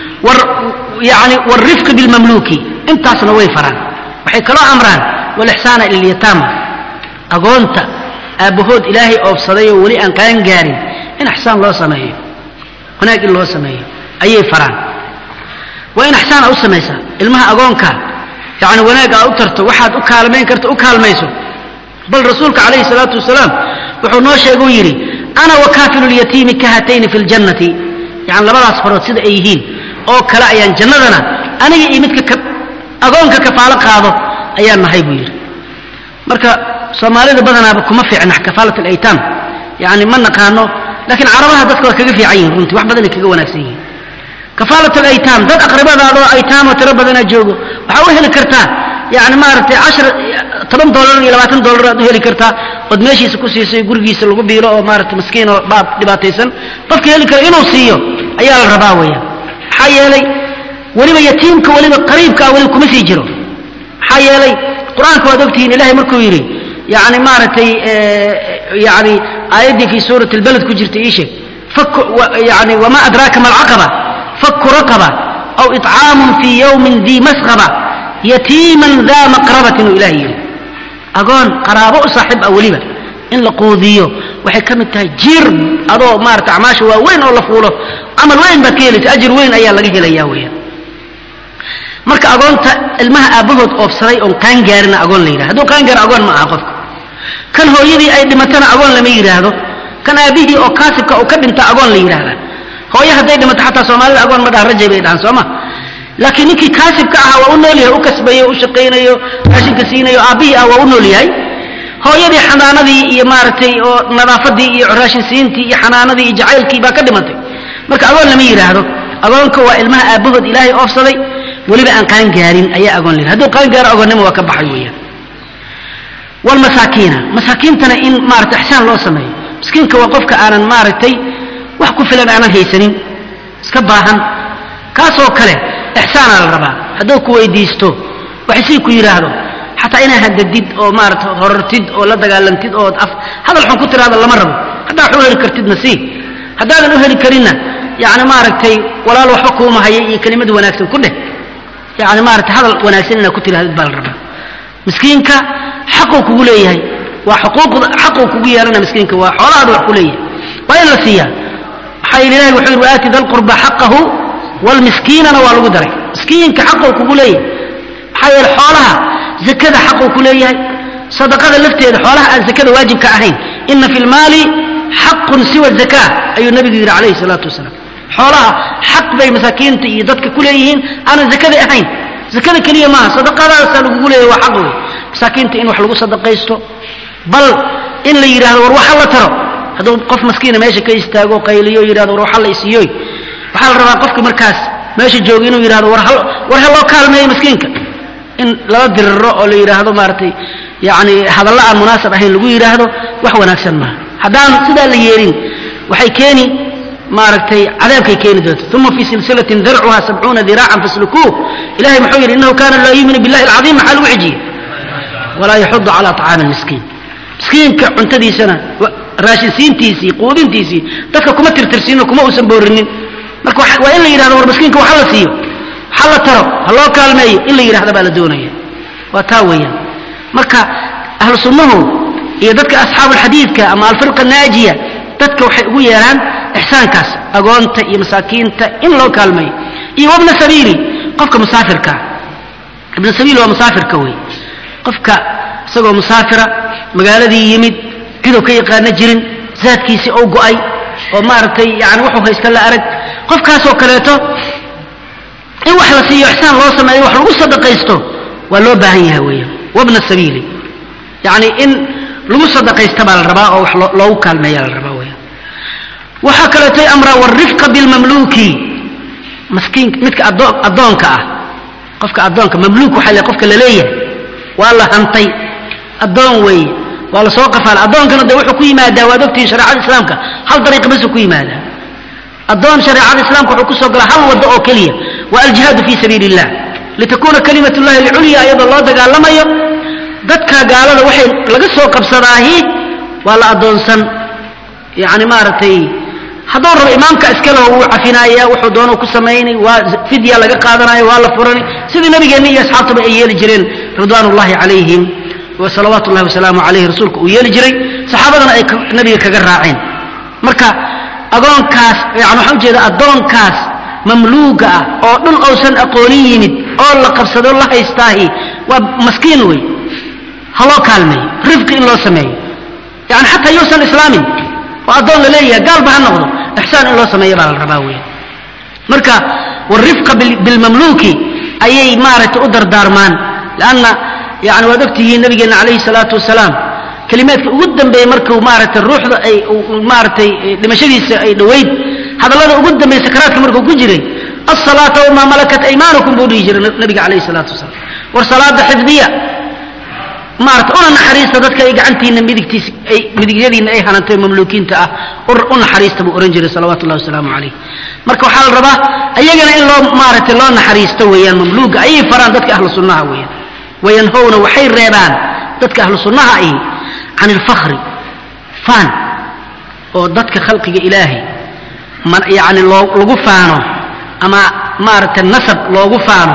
yani waalrifqi bilmamluuki intaasna way faraan waxay kaloo amraan walixsaana ila alyataama agoonta aabbahood ilaahay oofsaday oo weli aan qaan gaarin in ixsaan loo sameeyo wanaag in loo sameeyo ayay faraan waa in ixsaan a u samaysaa ilmaha agoonka yani wanaag aa u tarto waxaad u kaalmayn karta u kaalmayso bal rasuulka calayhi salaatu wasalaam wuxuu noo sheega u yidhi ana wakaafilu lyatiimi kahatayni fi ljannati yani labadaas farood sida ay yihiin oo kale ayaan jannadana aniga iyo midka agoonka kafaalo qaado ayaan nahay buu yidhi marka soomaalida badanaaba kuma fiicna kafaalat alaytaam yani ma naqaano laakiin carabaha dadka waa kaga fiican yihin runtii wax badanay kaga wanaagsan yihiin kafaalat alaytaam dad aqribadaadoo aytaamo tiro badanaa joogo waxaa u heli kartaa yani maaragtay cashar toban dollar iyo labaatan dollar aad u heli kartaa ood meeshiisa ku siisay gurigiisa lagu biilo oo maarata maskiin oo baab dhibaataysan qofka heli kara inuu siiyo ayaa la rabaa weeyaan maxaa yeelay weliba yatiimka weliba qariibka ah weliba kuma sii jiro maxaa yeelay qur-aanka waad ogtihiin ilahay markuu yidhi yani maaragtay yani aayaddii fii suurati lbalad ku jirta ii sheeg yani wama adraaka ma alcaqaba faku raqaba aw iطcaamun fii yowmin dii masqaba yatiiman daa maqrabatin uu ilahay yidhi agoon qaraabo u saaxiib ah weliba in la quudiyo waxay ka mid tahay jir adoo maarata acmaasha waa weyn oo la fuulo camal weyn baad ka helaysa ajir weyn ayaa laga helaya weeyaan marka agoonta ilmaha aabbahood oobsaday oon qaan gaarina agoon la yidhahdo hadduu qaan gaaro agoon ma aha qofka kan hooyadii ay dhimatana agoon lama yidhaahdo kan aabbihii oo kaasibka uu ka dhinta agoon la yidhaahdaa hooye hadday dhimato xataa soomaalida agoon ma dhaha rajay bay dhahaan sooma laakiin ninkii kaasibka ahaa waa u nool yahay u kasbayo u shaqaynayo raashinka siinayo aabbihii ah waa u nool yahay hooyadii xanaanadii iyo maaragtay oo nadaafadii iyo raashin siintii iyo xanaanadii iyo jacaylkii baa ka dhimatay marka agoon lama yidhaahdo agoonka waa ilmaha aabbahood ilaahay oofsaday weliba aan qaan gaarin ayaa agoon la yidhahdo hadduu qaan gaaro agoonnimo waa ka baxay weeyaan walmasaakiina masaakiintana in maarata ixsaan loo sameeyo miskiinka waa qofka aanan maaragtay wax ku filan aanan haysanin iska baahan kaasoo kale ixsaanaa la rabaa hadduu ku weydiisto waxsii ku yidhaahdo xataa inaa hadadid oo maarata horartid oo la dagaalantid oo af hadal xun ku tiraahdo lama rabo haddaa wax u heli kartidna sii haddaadan u heli karinna yani maaragtay walaal waxba kuuma haya iyo kelimad wanaagsan ku dheh yani maarata hadal wanaagsan inaad ku tirahdid baa la rabaa miskiinka xaquu kugu leeyahay waa xuquuqda xaquu kugu yeelana miskiinka waa xoolahaada wax ku leeyahay waa in la siiyaa maxaa yidhi ilahi wuxuu yidhi waaati da lqurba xaqahu wlmiskiinana waa lagu daray miskiinka xaquu kugu leeyahay maxaa yeele xoolaha zakada xaquu ku leeyahay sadaqada lafteeda xoolaha aan zakada waajibka ahayn ina fi lmaali xaqun siwa zaka ayuu nabigu yidhi calayhi salaatu wasalaam xoolaha xaq bay masaakiinta iyo dadka ku leeyihiin aanan zakada ahayn zakada keliya maaha sadaqadaasaa lagugu leeyahay waa xaq wey masaakiinta in wax lagu sadaqaysto bal in la yidhahdo war waxa la taro hadduu qof maskiina meesha ka istaago qayliyo yidhahdo war waxa la isiiyoy waxaa la rabaa qofka markaas meesha jooga inuu yidhahdo war war ha loo kaalmeeyo maskiinka in lala diriro oo la yidhaahdo maaragtay yani hadalla aan munaasab ahayn lagu yidhaahdo wax wanaagsan maaha haddaan sidaa la yeelin waxay keeni maaragtay cadaabkay keeni doonta uma fii silsilatin darcuha sabcuuna diraacan faslukuuh ilahay muxuu yidhi innahu kana laa yuuminu billahi alcadiim maxaa lagu xijiyey walaa yaxudu cala طacaami miskiin miskiinka cuntadiisana raashinsiintiisii quudintiisii dadka kuma tirtirsiino kuma uusan boorinin marka waa in la yidhahdo war miskiinka waxa la siiyo waxa la taro ha loo kaalmeeyo in la yidhahda baa la doonaya waa taa weeyaan marka ahlu sunnuhu iyo dadka asxaabuulxadiidka ama alfirqa naajiya dadka waxay ugu yeelaan ixsaankaas agoonta iyo masaakiinta in loo kaalmeeyo iyo wabna sabiili qofka musaafirka ibna sabiil waa musaafirka wey qofka isagoo musaafira magaaladii yimid ciduu ka yaqaano jirin zaadkiisii ou go'ay oo maaragtay yani wuxuu haysta la arag qofkaasoo kaleeto in wax la siiyo ixsaan loo sameeyo wax lagu sadaqaysto waa loo baahan yahay weeyaan wabna sabiili yacni in lagu sadaqaysta baa la rabaa oo wax loogu kaalmeeya la rabaa weeyaan waxaa kaleetoy amraa warifqa bilmamluuki maskiin midka addoonka ah qofka addoonka mamluuk waxaa le qofka la leeyahay waa la hantay addoon weeye waa la soo qafaala addoonkana de wuxuu ku yimaadaa waad ogtihiin shareecada islaamka hal dariiqa basuu ku yimaadaa addoon shareecada islaamka wuxuu kusoo galaa hal waddo oo keliya waa aljihaadu fii sabiili illah litakuuna kalimat llahi alculya iyadoo loo dagaalamayo dadka gaalada waxay laga soo qabsadaahi waa la addoonsan yani maaragtay hadduu rabo imaamka iskaleho wuu cafinaaya wuxuu doona ku samaynay waa fidya laga qaadanaya waa la furanay sidii nabigeenna iyo asxaabtaba ay yeeli jireen ridwaan ullahi calayhim salawaatu ullahi wasalaamu calayhi rasuulka uu yeeli jiray saxaabadana ay nabiga kaga raaceen marka agoonkaas yani waxaan ujeeda addoonkaas mamluuga ah oo dhul ousan aqoonin yimid oo la qabsado la haystaahi waa maskiin wey ha loo kaalmeeyo rifqi in loo sameeyo yani xataa yuusan islaamin oo addoon la leeyahay gaalba ha noqdo ixsaan in loo sameeyo baa la rabaa weya marka warifqa bilmamluuki ayay maaragtay u dardaarmaan lanna yani waad ogtihiin nabigeenna calayhi salaatu wasalaam kelimaadka ugu dambeeyey markuu maaragtay ruuxda ay maaragtay dhimashadiisa ay dhoweyd hadallada ugu dambeeye sakaraadka markuu ku jiray asalaata wamaa malakat aymaanukum buu dhihi jiray nabiga calayhi salaatu wasalaam war salaada xifdiya maarata una naxariista dadka ay gacantiina midigtiis ay midigyadiina ay hanantay mamluukiinta ah u naxariista buu ohan jiray salawaatu ullahi wasalaamu calayh marka waxaa la rabaa ayagana in loo maaragtay loo naxariisto weeyaan mamluuga ayay faraan dadka ahlu sunnaha weeyaan wayanhowna waxay reebaan dadka ahlu sunnaha ahi can ilfakri faan oo dadka khalqiga ilaahay yani loo lagu faano ama maaragtay nasab loogu faano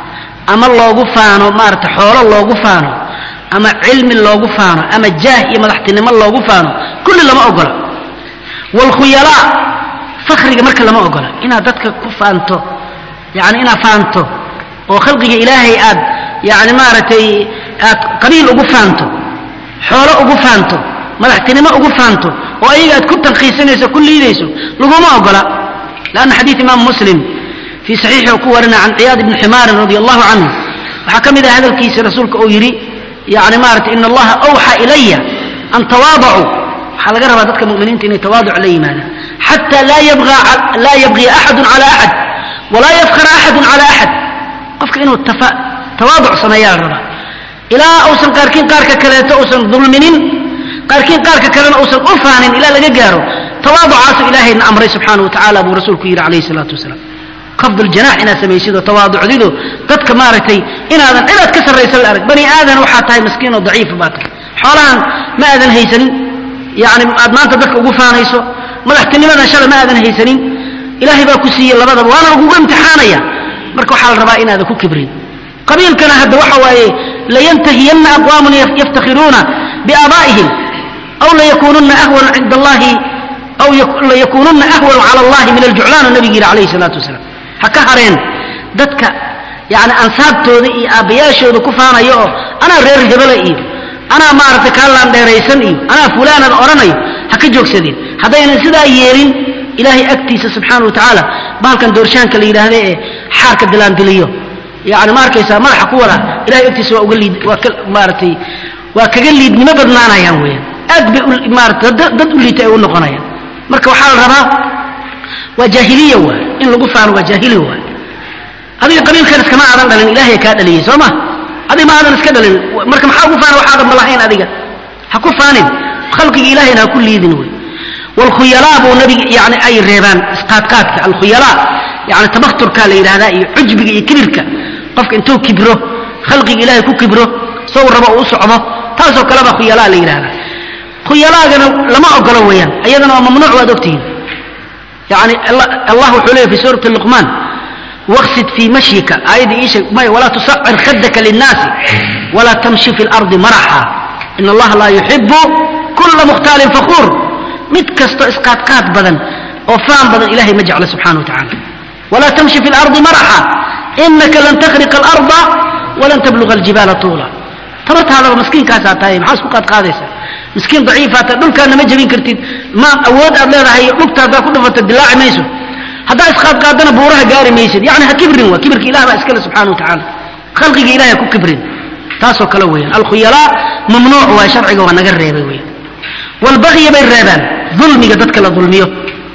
ama loogu faano maaragtay xoolo loogu faano ama cilmi loogu faano ama jaah iyo madaxtinimo loogu faano kulli lama ogola waalkhuyalaa fakriga marka lama ogola inaad dadka ku faanto yani inaad faanto oo khalqiga ilaahay aad yani maaragtay aad qabiil ugu faanto xoolo ugu faanto madaxtinimo ugu faanto oo ayaga aad ku tankiisanayso ku liidayso laguma ogola lanna xadiid imaam muslim fii saxiixi uu ku warina can ciyaad ibni ximaarin radi allahu canhu waxaa ka mid ah hadalkiisa rasuulka uu yidhi yani maarata in allaha awxa ilaya an tawaadacuu waxaa laga rabaa dadka muminiinta inay tawaaduc la yimaadaan xata laa yabgiya axadu cala axad walaa yafkara axadu cala axad qofka inuu tawaaduc sameeyaa la rabaa ilaa uusan qaarkiin qaarka kaleeto uusan dulminin qaarkiin qaarka kalena uusan u faanin ilaa laga gaaro tawaaducaasu ilaahayna amray subxaana wa tacala buu rasuulku yidhi calayhi salaatu wasalaam khafd ljanax inaad samaysido tawaaducdido dadka maaragtay inaadan cidaad ka sarraysa la arag bani aadan waxaa tahay maskiin oo daciifa baa tahay xoolahan ma aadan haysanin yani aad maanta dadka ugu faanayso madaxtinimadan shalay ma aadan haysanin ilaahay baa ku siiyey labadaba waana lagugu imtixaanaya marka waxaa la rabaa inaadan ku kibrin qabiilkana hadda waxa waaye layantahiyanna aqwaamun yaftakhiruuna biaabaa'ihim aw layakununa ahwana cinda allahi aw layakununa ahwanu cala allahi min aljuclaan nabigu yidhi calayhi salaatu wasalaam ha ka hareen dadka yani ansaabtooda iyo aabbayaashooda ku faanaya oo anaa reer hebela iyo anaa maaragtay kaalaan dheeraysan iyo anaa fulaanad odhanayo ha ka joogsadeen haddaynan sidaa yeelin ilaahay agtiisa subxaana wa tacaala bahalkan doorshaanka la yidhaahda ee xaarka dilaandiliyo yani ma arkaysaa madaxa ku wada ilahay agtiisa waa uga liid waa ka maaratay waa kaga liidnimo badnaanayaan weeyaan aad bay maarata dad u liita ay u noqonayaan marka waxaa la rabaa waa jaahiliya waay in lagu faano waa jaahiliya waay adiga qabiilkan iskama aadan dhalin ilaahay kaa dhaliyey soo ma adiga ma aadan iska dhalin marka maxaa ugu faana waxaadan ma lahayn adiga ha ku faanin khalqiga ilahayna ha ku liidin wey waalkhuyalaa buu nabiga yani ay reebaan isqaadqaadka alkhuyalaa yani tabakturka la yidhahdaa iyo cujbiga iyo kibirka qofka intuu kibro khalqiga ilaahay ku kibro sow rabo uu u socdo taasoo kaleba khuyalaa la yidhahdaa khuyalaagana lama ogolo weeyaan ayadana waa mamnuuc waad ogtihiin yani allah wuxuu leeyay fi suurati luqmaan waqsid fii mashyika aayaddii ii sheeg may walaa tusacir khadaka linnaasi walaa tamshi fi lardi maraxa in allaha laa yuxibu kula mukhtaalin fakuur mid kasto isqaadqaad badan oo faan badan ilahay ma jeclo subxana wa tacala walaa tamshi fi lardi maraxa inaka lan takhriqa alarda walan tabluga aljibaala tuula tabartaadaba miskiinkaasaa tahay maxaa isku qaadqaadaysa miskiin daciifaata dhulkaana ma jebin kartid ma awood aad leedahay dhugta haddaa ku dhufata dilaaci mayso haddaa isqaadqaadana buuraha gaari maysid yani ha kibrin waa kibirka ilah baa iskale subxana wa tacaala khalqiga ilahay ha ku kibrin taasoo kale weeyaan alkhuyalaa mamnuuc waa sharciga waa naga reebay weeyaan walbagya bay reebaan dulmiga dadka la dulmiyo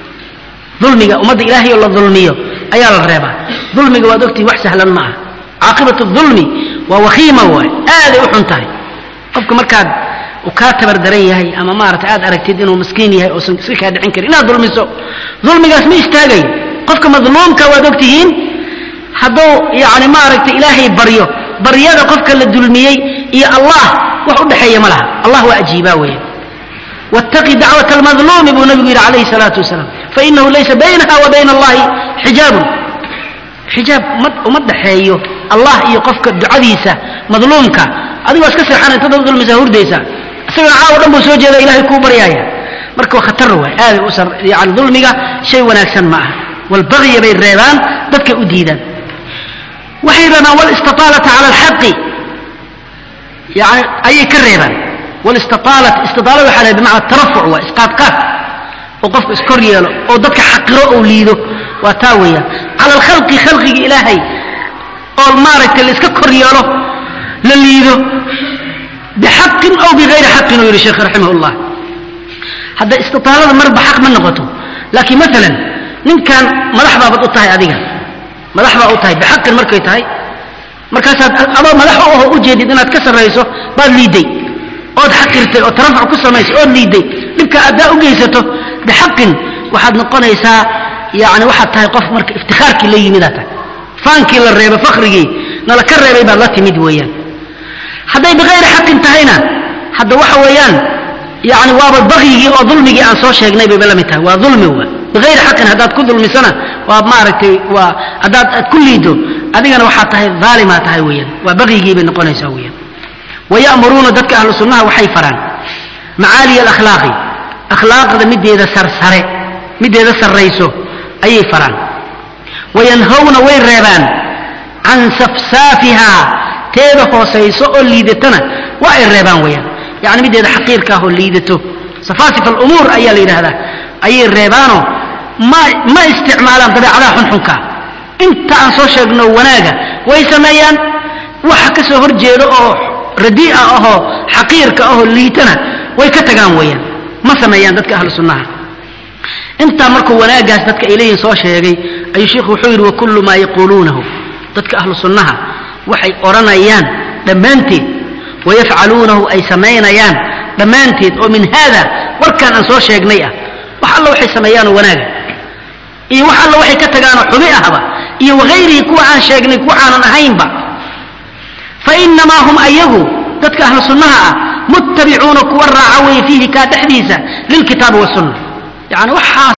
dulmiga ummadda ilaahay oo la dulmiyo ayaa la reebaa dulmiga waad ogtihi wax sahlan ma aha caaqibatu dulmi waa wakhiima waay aaday u xun tahay qofka markaad uu kaa tabardaran yahay ama maarata aad aragtid inuu miskiin yahay oosan iska kaa dhicin karin inaad dulmiso dulmigaas ma istaagayo qofka madluumka waad ogtihiin hadduu yani maaragta ilaahay baryo baryada qofka la dulmiyey iyo allah wax u dhexeeya ma laha allah waa ajiibaa weeye wاtaqi dacwaة اlmadluumi buu nabigu yidhi calayhi الsalaatu wasalaam fainahu laysa baynaha wa bayna allahi xijaabun xijaab uma dhexeeyo allah iyo qofka ducadiisa madluumka adigoo iska seexana inta dad dulmisa hurdaysa isagana caawo dhan buu soo jeeda ilahay kuu baryaaya marka waa khatar waay aaday u yani dulmiga shay wanaagsan ma aha walbagya bay reebaan dadkay u diidaan waxay reebaan walistiطaalata cala alxaqi yani ayay ka reebaan walistiaalat istiaalada waxa la bimacna tarafuc waa isqaadqaad oo qofku iskor yeelo oo dadka xaqiro ou liido waa taa weeyaan cala alkhalqi khalqiga ilaahay oo maaragtay la iska kor yeelo la liido bixaqin aw bigayri xaqin uu yidhi sheekh raximah llah hadda istitaalada marba xaq ma noqoto laakiin maalan ninkan madax baabad u tahay adiga madax baa u tahay bixaqin markay tahay markaasaad adoo madax u aho ujeedid inaad ka sarrayso baad liiday ood xaqirtay oo tarafuc ku samaysay ood liiday dhibka addaa u geysato bixaqin waxaad noqonaysaa yani waxaad tahay qof marka iftikaarkii la yimidaad tahay faankii la reebay fakrigii nala ka reebay baad la timid weeyaan hadday bikayri xaqin tahayna hadda waxa weeyaan yani waaba bakyigii oo dulmigii aan soo sheegnay bayba la mid tahay waa dulmi wa bikayri xaqin haddaad ku dulmisana waa maaragtay waa haddaad aad ku liido adigana waxaad tahay aalimaa tahay weeyaan waa bakyigii bay noqonaysaa weeyaan wayamuruuna dadka ahlu sunnaha waxay faraan macaaliya alakhlaaqi akhlaaqda mideeda sarsare mideeda sarrayso ayay faraan wayanhawna way reebaan can safsaafihaa teeda hoosayso oo liidatana waa ay reebaan weeyaan yani mideeda xaqiirka ah oo liidato safaasif alumuur ayaa la yidhaahdaa ayay reebaanoo ma ma isticmaalaan dabeecadaha xunxunka inta aan soo sheegno wanaaga way sameeyaan waxa ka soo hor jeedo oo radii'a ahoo xaqiirka ahoo liitana way ka tagaan weeyaan ma sameeyaan dadka ahlu sunnaha intaa markuu wanaagaas dadka ay leeyihin soo sheegay ayuu sheikhu wuxuu yidhi wakullu maa yaquuluunahu dadka ahlu sunnaha waxay odhanayaan dhammaanteed wayafcaluunahu ay samaynayaan dhammaanteed oo min haada warkaan aan soo sheegnay ah wax alla waxay sameeyaanoo wanaaga iyo wax alla waxay ka tagaanoo xumi ahba iyo wahayrihi kuwa aan sheegnay kuwa aanan ahaynba fa inamaa hum ayagu dadka ahlu sunnaha ah muttabicuuna kuwa raaca weeye fiihi kaa dhexdiisa lilkitaabi wasunna yani waxaas